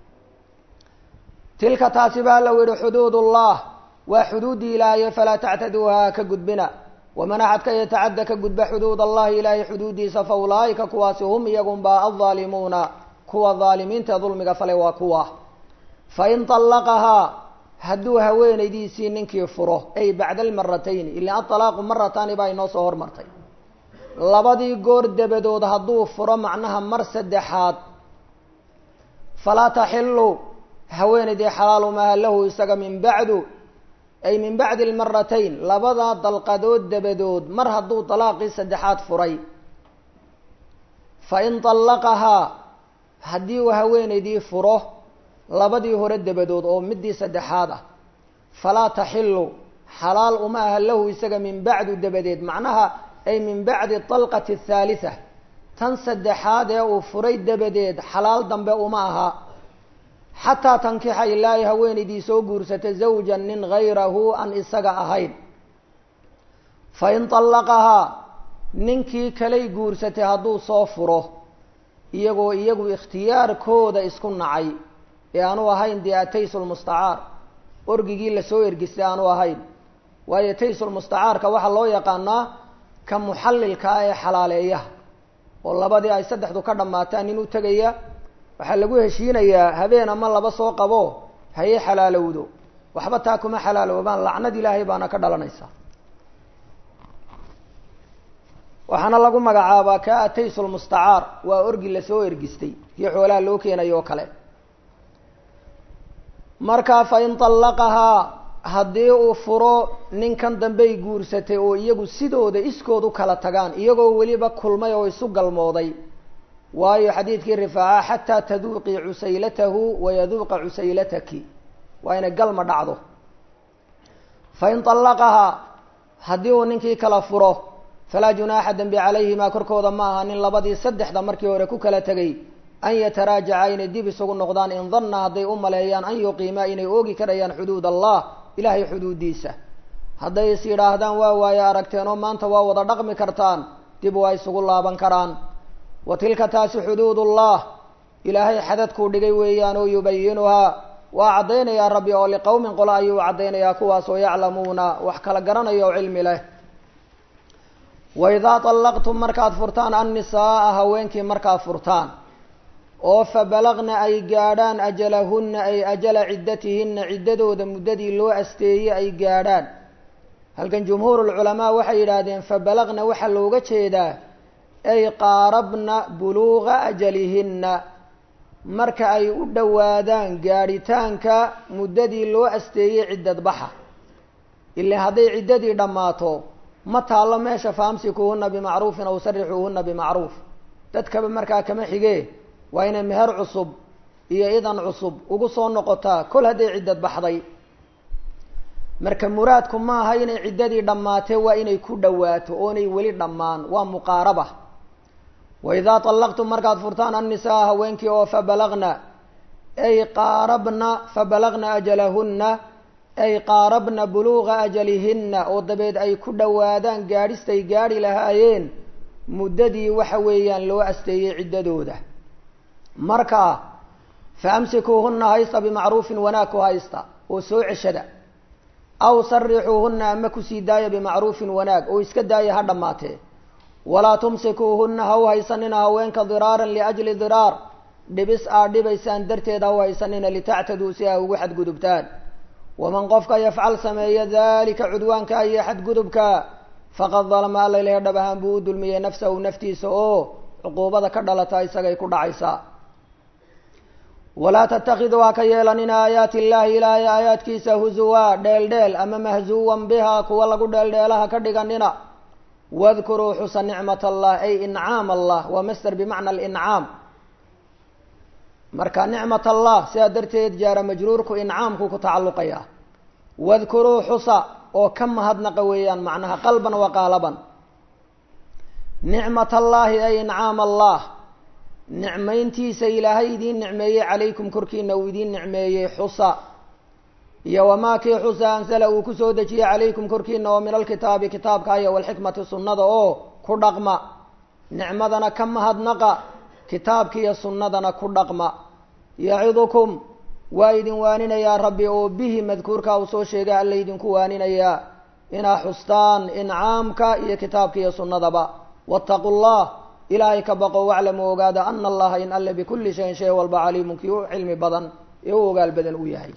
tilka taasi baa la yihi xuduud ullah waa xuduuddii ilaahaye falaa tactaduuha ka gudbina waman axadka yatacadda ka gudba xuduud allahi ilaahay xuduuddiisa fa ulaa'ika kuwaasi hum iyagunbaa aldaalimuuna kuwa daalimiinta dulmiga falay waa kuwa fain طallaqahaa hadduu haweenaydiisii ninkii furo ay bacda almaratayni ila aطalaaqu marataani baa inoo soo hormartay labadii goor dabadood hadduu furo macnaha mar saddexaad falaa taxilu haweenaydii xalaalu maaha lahu isaga min bacdu ay min bacdi almaratayn labadaa dalqadood dabadood mar hadduu dalaaqii saddexaad furay fain طallaqahaa haddii uu haweenaydii furo labadii hore dabadood oo midii saddexaad ah falaa taxilu xalaal uma aha lahu isaga min bacdu dabadeed macnaha ay min bacdi طalqati الthaalitثa tan saddexaad ee uu furay dabadeed xalaal dambe uma aha xataa tankixa ilaa ay haweenaydii soo guursata zawja nin gayrahu aan isaga ahayn fain طallaqahaa ninkii kalay guursatay hadduu soo furo iyagoo iyagu ikhtiyaarkooda isku nacay ee aanu ahayn dee ataysulmustacaar orgigii lasoo ergistay aanu ahayn waayo taysulmustacaarka waxaa loo yaqaanaa ka muxallilka ah ee xalaaleeyaha oo labadii ay saddexdu ka dhammaataan nin u tegaya waxaa lagu heshiinayaa habeen ama laba soo qabo haye xalaalowdo waxba taa kuma xalaaloobaan lacnad ilaahay baana ka dhalanaysa waxaana lagu magacaabaa ka ataysulmustacaar waa orgi lasoo ergistay kii xoolaha loo keenayo oo kale markaa fain طallaqahaa haddii uu furo ninkan dambey guursatay oo iyagu sidooda iskood u kala tagaan iyagoo weliba kulmay oo isu galmooday waayo xadiidkii rifaaca xataa taduuqii cusaylatahu wayaduuqa cusaylataki waa inay galma dhacdo fain طallaqahaa haddii uu ninkii kala furo falaa junaaxa dembi calayhimaa korkooda ma aha nin labadii saddexda markii hore ku kala tegay an yataraajaca inay dib isugu noqdaan in danna hadday u maleeyaan an yuqiimaa inay oogi karayaan xuduud allah ilaahay xuduuddiisa hadday is yidhaahdaan waa waaye aragteen oo maanta waa wada dhaqmi kartaan dib waa isugu laaban karaan wa tilka taasi xuduudullah ilaahay xadadkuu dhigay weeyaan oo yubayinuhaa waa caddaynayaa rabbi oo liqowmin qole ayuu caddaynayaa kuwaas oo yaclamuuna wax kala garanaya oo cilmi leh waidaa طallaqtum markaad furtaan annisaaa haweenkii markaad furtaan oo fabalagna ay gaadhaan ajalahunna ay ajala ciddatihinna ciddadooda muddadii loo asteeyey ay gaadhaan halkan jumhuurulculamaa waxay yidhaahdeen fabalagna waxaa looga jeedaa ay qaarabna buluuqa ajalihinna marka ay u dhowaadaan gaadhitaanka muddadii loo asteeyey ciddad baxa ila hadday ciddadii dhammaato ma taallo meesha faamsikuuhuna bimacruufin aw sarixuuhuna bimacruuf dadkaba markaa kama xigee waa inay meher cusub iyo idan cusub ugu soo noqotaa kol hadday ciddad baxday marka muraadku maaha inay ciddadii dhammaatee waa inay ku dhowaato oonay weli dhammaan waa muqaaraba wa idaa طallaqtum markaad furtaan annisaa haweenkii oo fabalagna ay qaarabna fabalagna ajalahunna ay qaarabna buluuqa ajalihinna oo dabeed ay ku dhowaadaan gaadhistay gaadhi lahaayeen muddadii waxa weeyaan loo asteeyey ciddadooda marka fa amsikuuhunna haysta bimacruufin wanaag ku haysta oo soo ceshada aw sarixuuhunna ama kusii daaya bimacruufin wanaag oo iska daaya ha dhammaatee walaa tumsikuuhunna ha u haysanina haweenka diraaran liajli diraar dhibis aad dhibaysaan darteed ha u haysanina litactaduu si aa ugu xadgudubtaan waman qofka yafcal sameeya dalika cudwaanka iyo xadgudubka faqad dalama alla ilahay dhab ahaan buu u dulmiyey nafsahu naftiisa oo cuquubada ka dhalata isagay ku dhacaysaa walaa tatakiduu ha ka yeelanina aayaati illaahi ilaahay aayaadkiisa huzuwa dheeldheel ama mahzuwan biha kuwa lagu dheeldheelaha ka dhiganina wadkuruu xusa nicmat allah ay incaam allah waa master bimacna alincaam marka nicmat allah sidaa darteed jaara majruurku incaamku ku tacalluqaya wadkuruu xusa oo ka mahadnaqa weeyaan macnaha qalban wa qaalaban nicmat allaahi ay incaam allah nicmayntiisa ilaahay idiin nicmeeyey calaykum korkiina uu idiin nicmeeyey xusa iyo wamaa kii xusa ansala uu kusoo dejiyey calaykum korkiina oo min alkitaabi kitaabka iyo walxikmati sunnada oo ku dhaqma nicmadana ka mahadnaqa kitaabka iyo sunnadana ku dhaqma yacidukum waa idin waaninayaa rabbi oo bihi madkuurka uu soo sheegay alla idinku waaninayaa inaa xustaan incaamka iyo kitaabka iyo sunnadaba waataqu llah ilaahay ka baqo waclamu ogaada ana allaha in alle bikulli shayin shay walba caliimun kii u cilmi badan ee u ogaal badan u yahay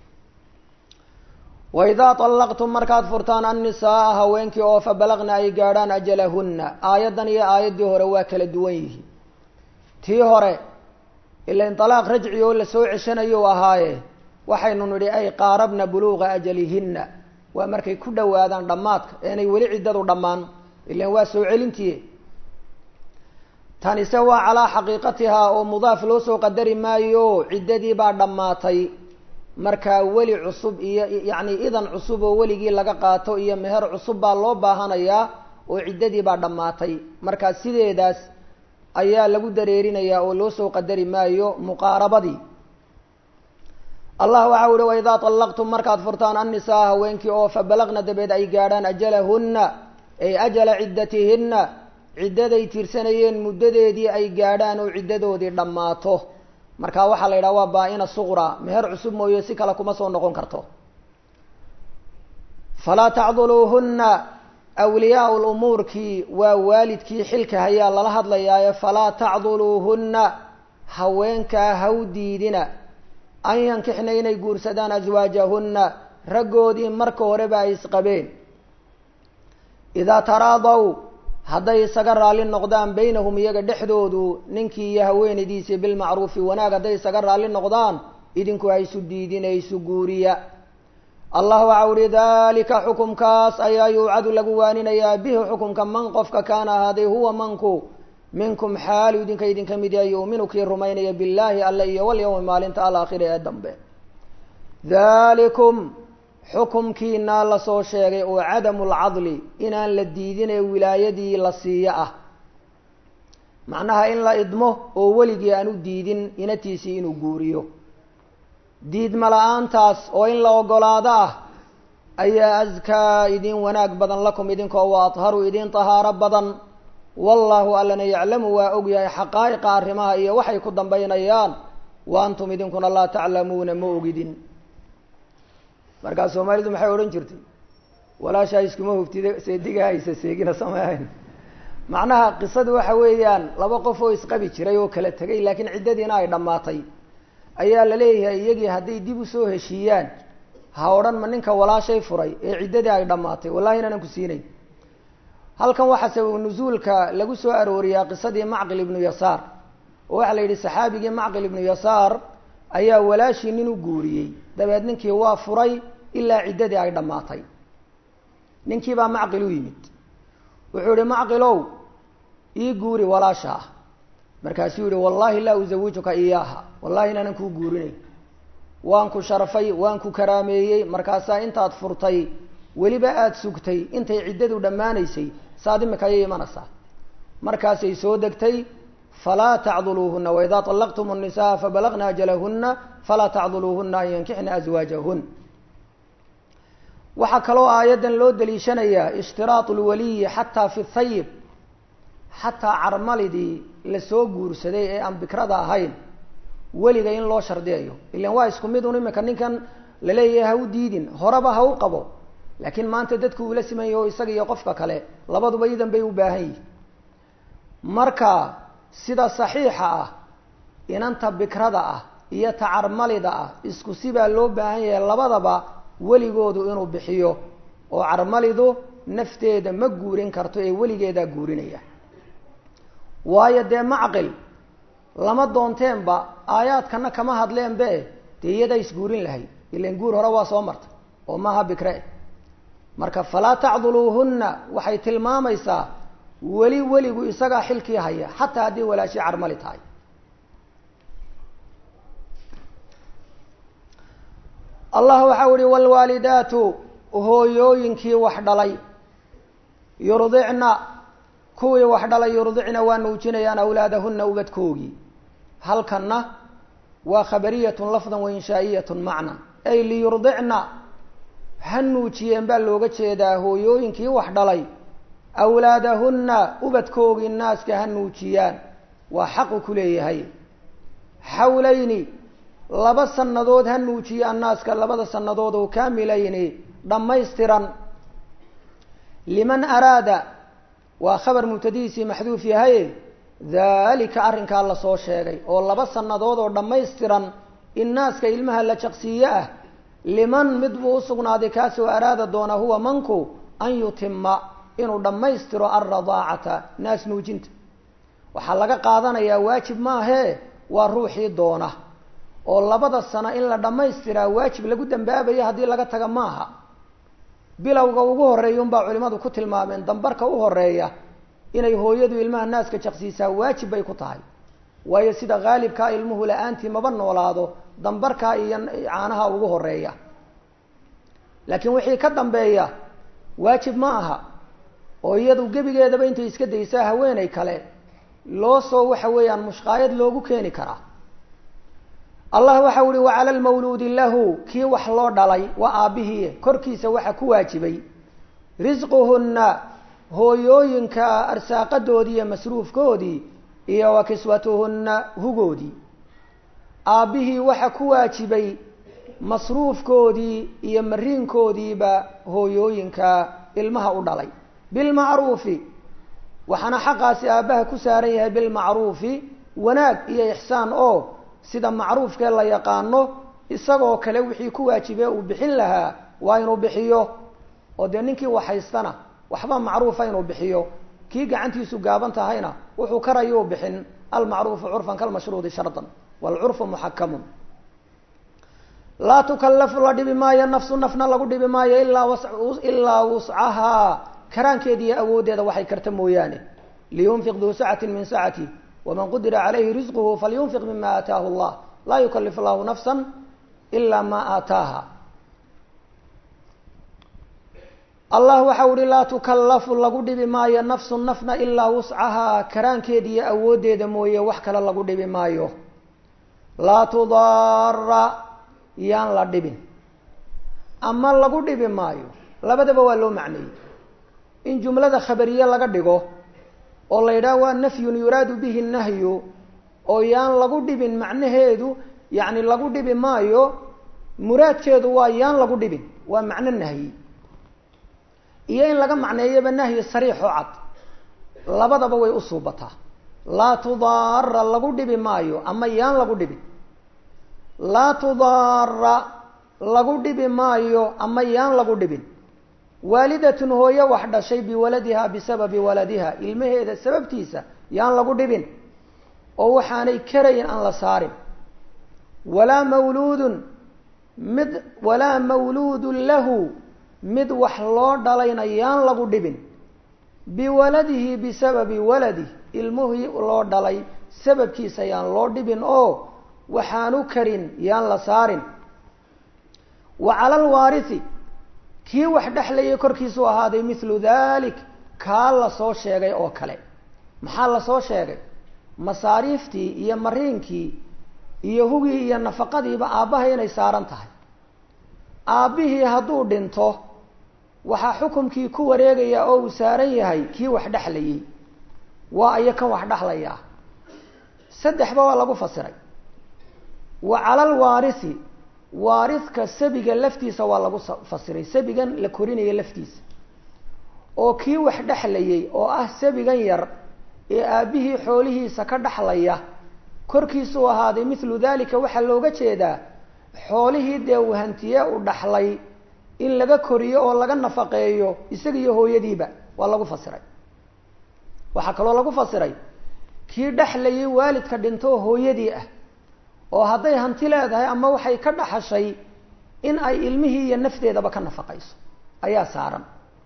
waidaa طallaqtum markaad furtaan annisaaa haweenkii oo fabalagna ay gaadhaan ajalahunna aayaddan iyo aayaddii hore waa kala duwan yihiin tii hore ilain طalaaq rajci oo lasoo ceshanayo ahaaye waxaynu nidhi ay qaarabna buluuqa ajalihinna waa markay ku dhowaadaan dhammaadka eenay weli ciddadu dhammaan ilan waa soo celintii tanise waa calaa xaqiiqatihaa oo mudaaf loo soo qadari maayo ciddadii baa dhammaatay markaa weli cusub iyo yacni idan cusub oo weligii laga qaato iyo meher cusub baa loo baahanayaa oo ciddadii baa dhammaatay markaa sideedaas ayaa lagu dareerinayaa oo loo soo qadari maayo muqaarabadii allah waxa uhi waidaa طallaqtum markaad furtaan annisaa haweenkii oo fabalagna dabeed ay gaadhaan ajalahunna ay ajala ciddatihinna ciddaday tirsanayeen muddadeedii ay gaadhaan oo ciddadoodii dhammaato marka waxaa la yidhaha waa baa-ina suqra meher cusub mooye si kale kuma soo noqon karto falaa tacduluuhunna awliyaau lumuurkii waa waalidkii xilka hayaa lala hadlayaaye falaa tacduluuhunna haweenkaa haw diidina an yankixna inay guursadaan aswaajahunna raggoodii marka horeba ay isqabeen idaa taraadaw hadday isaga raalli noqdaan baynahum iyaga dhexdoodu ninkii iyo haweenaydiisii bilmacruufi wanaag hadday isaga raalli noqdaan idinku haysu diidin ee isu guuriya allah waxa uhi dalika xukumkaas ayaa yuucadu lagu waaninayaa bihi xukumka man qofka kaana ahaaday huwa manku minkum xaalu idinka idinka mid yahay yuuminu kii rumaynaya billaahi alle iyo walyawmi maalinta alaakhira ee dambe dalikum xukumkiinaa lasoo sheegay oo cadamu lcadli inaan la diidin ee wilaayadii la siiyo ah macnaha in la idmo oo weligii aan u diidin inatiisii inuu guuriyo diidma la-aantaas oo in la ogolaado ah ayaa askaa idin wanaag badan lakum idinkoo wa adharu idin tahaaro badan wallaahu allana yaclamu waa ogyahay xaqaa'iqa arrimaha iyo waxay ku dambaynayaan wa antum idinkuna laa taclamuuna ma ogidin markaa soomaalidu maxay odhan jirtay walaashaa iskuma huftida seediga haysa seegina sameehayn macnaha qisadu waxa weeyaan laba qof oo isqabi jiray oo kala tegay laakiin ciddadiina ay dhammaatay ayaa la leeyahay iyagii hadday dib usoo heshiiyaan ha odhan ma ninka walaashay furay ee ciddadii ay dhammaatay wallahi inaanan ku siinayn halkan waxaa sabab nusuulka lagu soo arooriyaa qisadii macqil ibnu yasaar oo waxaa la yidhi saxaabigii macqil ibnu yasaar ayaa walaashii nin u guuriyey dabeed ninkii waa furay ilaa ciddadii ay dhammaatay ninkii baa macqil u yimid wuxuu yihi macqilow ii guuri walaasha ah markaasuu yihi wallahi laa uzawijuka iyaaha wallahi inaanan kuu guurinayn waan ku sharfay waan ku karaameeyey markaasaa intaad furtay weliba aada sugtay intay ciddadu dhammaanaysay saad imika ayay imanaysaa markaasay soo degtay falaa tacduluuhuna waidaa طalaqtum الnisaa fabalagna ajalahuna falaa tacduluuhuna an yankixna aswaajahun waxaa kaloo aayaddan loo daliishanayaa ishtiraatu lwaliyi xataa fi thayib xataa carmalidii lasoo guursaday ee aan bikrada ahayn weliga in loo shardiyayo ilan waa isku mid un imika ninkan laleeyahay ha u diidin horeba ha u qabo laakiin maanta dadku uula siman yaho isaga iyo qofka kale labaduba idan bay u baahan yihin marka sida saxiixa ah inanta bikrada ah iyo tacarmalida ah isku sibaa loo baahan yahay labadaba weligoodu inuu bixiyo oo carmalidu nafteeda ma guurin karto ee weligeedaa guurinaya waayo dee macqil lama doonteenba aayaadkana kama hadleenbe dee iyadaa isguurin lahayd ilan guur hore waa soo martay oo maaha bikre marka falaa tacduluuhunna waxay tilmaamaysaa weli weligu isagaa xilkii haya xataa haddii walaashi carmali tahay allah waxau ihi wlwaalidaatu hooyooyinkii wax dhalay yurdicna kuwii wax dhalay yurdicna waa nuujinayaan awlaadahuna ubadkoogii halkanna waa khabariyatun lafdan wainshaaiyatun macnan ay liyurdicna ha nuujiyeen baa looga jeedaa hooyooyinkii wax dhalay awlaadahunna ubadkoogii naaska ha nuujiyaan waa xaqu ku leeyahay xawlayni laba sannadood ha nuujiyaan naaska labada sannadood oo kaamilayni dhammaystiran liman araada waa khabar mubtadihiisii maxduuf yahaye daalika arrinkaa lasoo sheegay oo laba sannadood oo dhammaystiran in naaska ilmaha la jaqsiiye ah liman mid buu usugnaaday kaasoo araada doona huwa manku an yutima inuu dhammaystiro alradaacata naas nuujinta waxaa laga qaadanayaa waajib maahee waa ruuxii doona oo labada sano in la dhammaystiraa waajib lagu dambaabayo haddii laga taga maaha bilowga ugu horeeya unbaa culimadu ku tilmaameen dambarka u horeeya inay hooyadu ilmaha naaska jaqsiisaa waajib bay ku tahay waayo sida haalibkaa ilmuhu la-aantii maba noolaado dambarkaa iyo caanaha ugu horeeya laakiin wixii ka dambeeya waajib ma aha oo iyadu gebigeedaba intay iska daysaa haweeney kale loo soo waxa weeyaan mushqaayad loogu keeni karaa allah waxa uhi wacala lmawluudi lahu kii wax loo dhalay waa aabbihii korkiisa waxa ku waajibay risquhunna hooyooyinka arsaaqadoodii iyo masruufkoodii iyo wa kiswatuhunna hugoodii aabbihii waxa ku waajibay masruufkoodii iyo mariinkoodiiba hooyooyinka ilmaha u dhalay bilmacruufi waxaana xaqaasi aabbaha ku saaran yahay bilmacruufi wanaag iyo ixsaan oo sida macruufkee la yaqaano isagoo kale wixii ku waajibee uu bixin lahaa waa inuu bixiyo oo dee ninkii waxhaystana waxba macruufa inuu bixiyo kii gacantiisu gaaban tahayna wuxuu karayuu bixin almacruufu curfan kalmashruudi shardan waalcurfu muxakamun laa tukallafu la dhibi maayo nafsu nafna lagu dhibi maayo ilaa ilaa wuscahaa karaankeediiyo awooddeeda waxay karta mooyaane liyunfiq duu sacati min sacati waman qudira calayhi risquhu falyunfiq mima aataahu llah laa yukalif llahu nafsa ila ma aataaha allah waxa uhi laa tukallafu lagu dhibi maayo nafsu nafna ilaa wuscahaa karaankeediiyo awooddeeda mooye wax kale lagu dhibi maayo laa tudaara yaan la dhibin ama lagu dhibi maayo labadaba waa loo macneeyey in jumlada khabariye laga dhigo oo la yidhaha waa nafyun yuraadu bihi nahyu oo yaan lagu dhibin macnaheedu yacni lagu dhibi maayo muraadkeedu waa yaan lagu dhibin waa macno nahyi iyo in laga macneeyoba nahyi sariix oo cad labadaba way u suubataa laa tudaara lagu dhibi maayo ama yaan lagu dhibin laa tudaara lagu dhibi maayo ama yaan lagu dhibin waalidatun hooyo wax dhashay biwaladiha bisababi waladiha ilmaheeda sababtiisa yaan lagu dhibin oo waxaanay karayn aan la saarin walaa mawluudun mid walaa mawluudun lahu mid wax loo dhalayna yaan lagu dhibin biwaladihi bisababi waladih ilmuhii loo dhalay sababkiisa yaan loo dhibin oo waxaanu karin yaan la saarin wa cala alwaarithi kii wax dhexlayay korkiisuu ahaaday mithlu dalik kaa la soo sheegay oo kale maxaa la soo sheegay masaariiftii iyo mariinkii iyo hugii iyo nafaqadiiba aabbaha inay saaran tahay aabbihii hadduu dhinto waxaa xukumkii ku wareegaya oo uu saaran yahay kii wax dhexlayay waa iyo kan wax dhexlayaa saddexba waa lagu fasiray wa cala alwaarithi waaridka sabiga laftiisa waa lagu fasiray sabigan la korinaya laftiisa oo kii wax dhexlayay oo ah sabigan yar ee aabbihii xoolihiisa ka dhexlaya korkiisuu ahaaday mithlu dalika waxaa looga jeedaa xoolihii dee uu hantiye u dhaxlay in laga koriyo oo laga nafaqeeyo isaga iyo hooyadiiba waa lagu fasiray waxaa kaloo lagu fasiray kii dhexlayay waalidka dhinto hooyadii ah oo hadday hanti leedahay ama waxay ka dhaxashay in ay ilmihii iyo nafteedaba ka nafaqayso ayaa saaran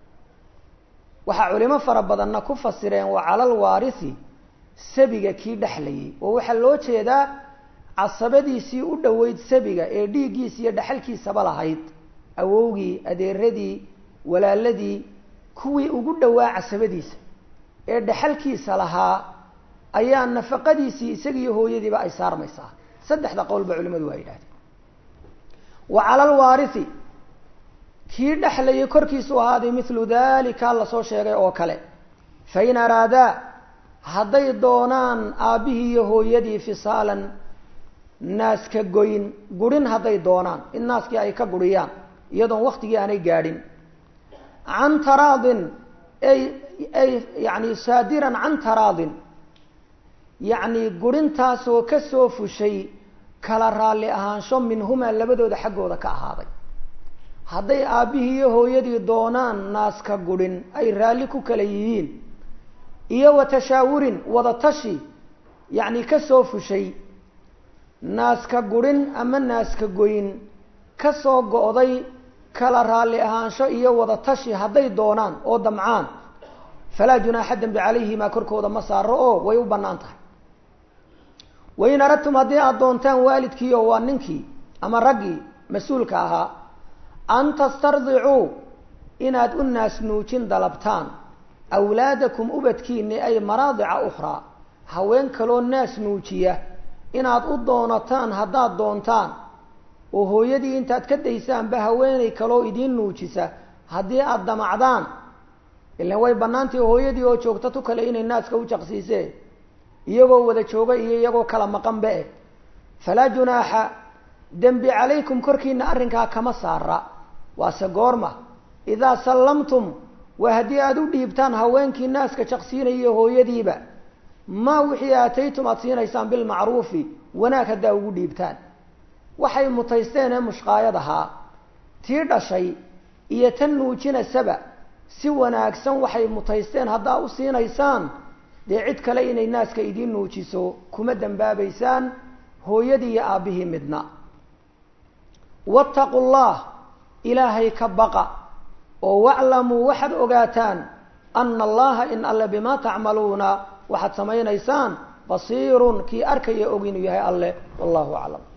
waxaa culimo fara badanna ku fasireen wa cala alwaarithi sabiga kii dhexlayay oo waxaa loo jeedaa casabadiisii u dhoweyd sabiga ee dhiiggiisa iyo dhexalkiisaba lahayd awowgii adeeradii walaaladii kuwii ugu dhowaa casabadiisa ee dhexalkiisa lahaa ayaa nafaqadiisii isagiiyo hooyadiiba ay saarmaysaa saddexda qowlba culimadu waa yidhahdeen wa cala alwaarithi kii dhexlayay korkiisu ahaaday mithlu dalika lasoo sheegay oo kale fain araadaa hadday doonaan aabbihii iyo hooyadii fisaalan naaska goyn gurin hadday doonaan in naaskii ay ka guriyaan iyadoon waktigii aanay gaadhin can taraadin ay ay yani saadiran can taraadin yacni gurintaasoo kasoo fushay kala raalli ahaansho minhumaa labadooda xaggooda ka ahaaday hadday aabbihii iyo hooyadii doonaan naaska gurin ay raalli ku kala yihiin iyo wa tashaawurin wada tashi yacni kasoo fushay naaska gurin ama naaska goyn kasoo go-day kala raalli ahaansho iyo wada tashi hadday doonaan oo damcaan falaa junaaxa dembi calayhimaa korkooda ma saaro oo way u bannaan tahay wain aradtum haddii aada doontaan waalidkii oo waa ninkii ama raggii mas-uulka ahaa an tastardicuu inaad u naas nuujin dalabtaan awlaadakum ubadkiini ay maraadica ukhraa haween kaloo naas nuujiya inaad u doonataan haddaad doontaan oo hooyadii intaad ka daysaanba haweenay kaloo idiin nuujisa haddii aada damacdaan ilan way bannaantii hooyadii oo joogta tu kale inay naaska u jaqsiisee iyagoo wada jooga iyo iyagoo kala maqanba eh falaa junaaxa dembi calaykum korkiina arrinkaa kama saara waase goorma idaa sallamtum waa haddii aada u dhiibtaan haweenkii naaska jaqsiinaya hooyadiiba maa wixii aataytum aada siinaysaan bilmacruufi wanaag haddaa ugu dhiibtaan waxay mutaysteen ee mushqaayad ahaa tii dhashay iyo tan nuujinasaba si wanaagsan waxay mutaysteen haddaa u siinaysaan dee cid kale inay naaska idiin nuujiso kuma dambaabaysaan hooyadii iyo aabbihii midna wattaqu llah ilaahay ka baqa oo waclamuu waxaad ogaataan ana allaha in alle bimaa tacmaluuna waxaad samaynaysaan basiirun kii arkaya og inuu yahay alleh wallahu aclam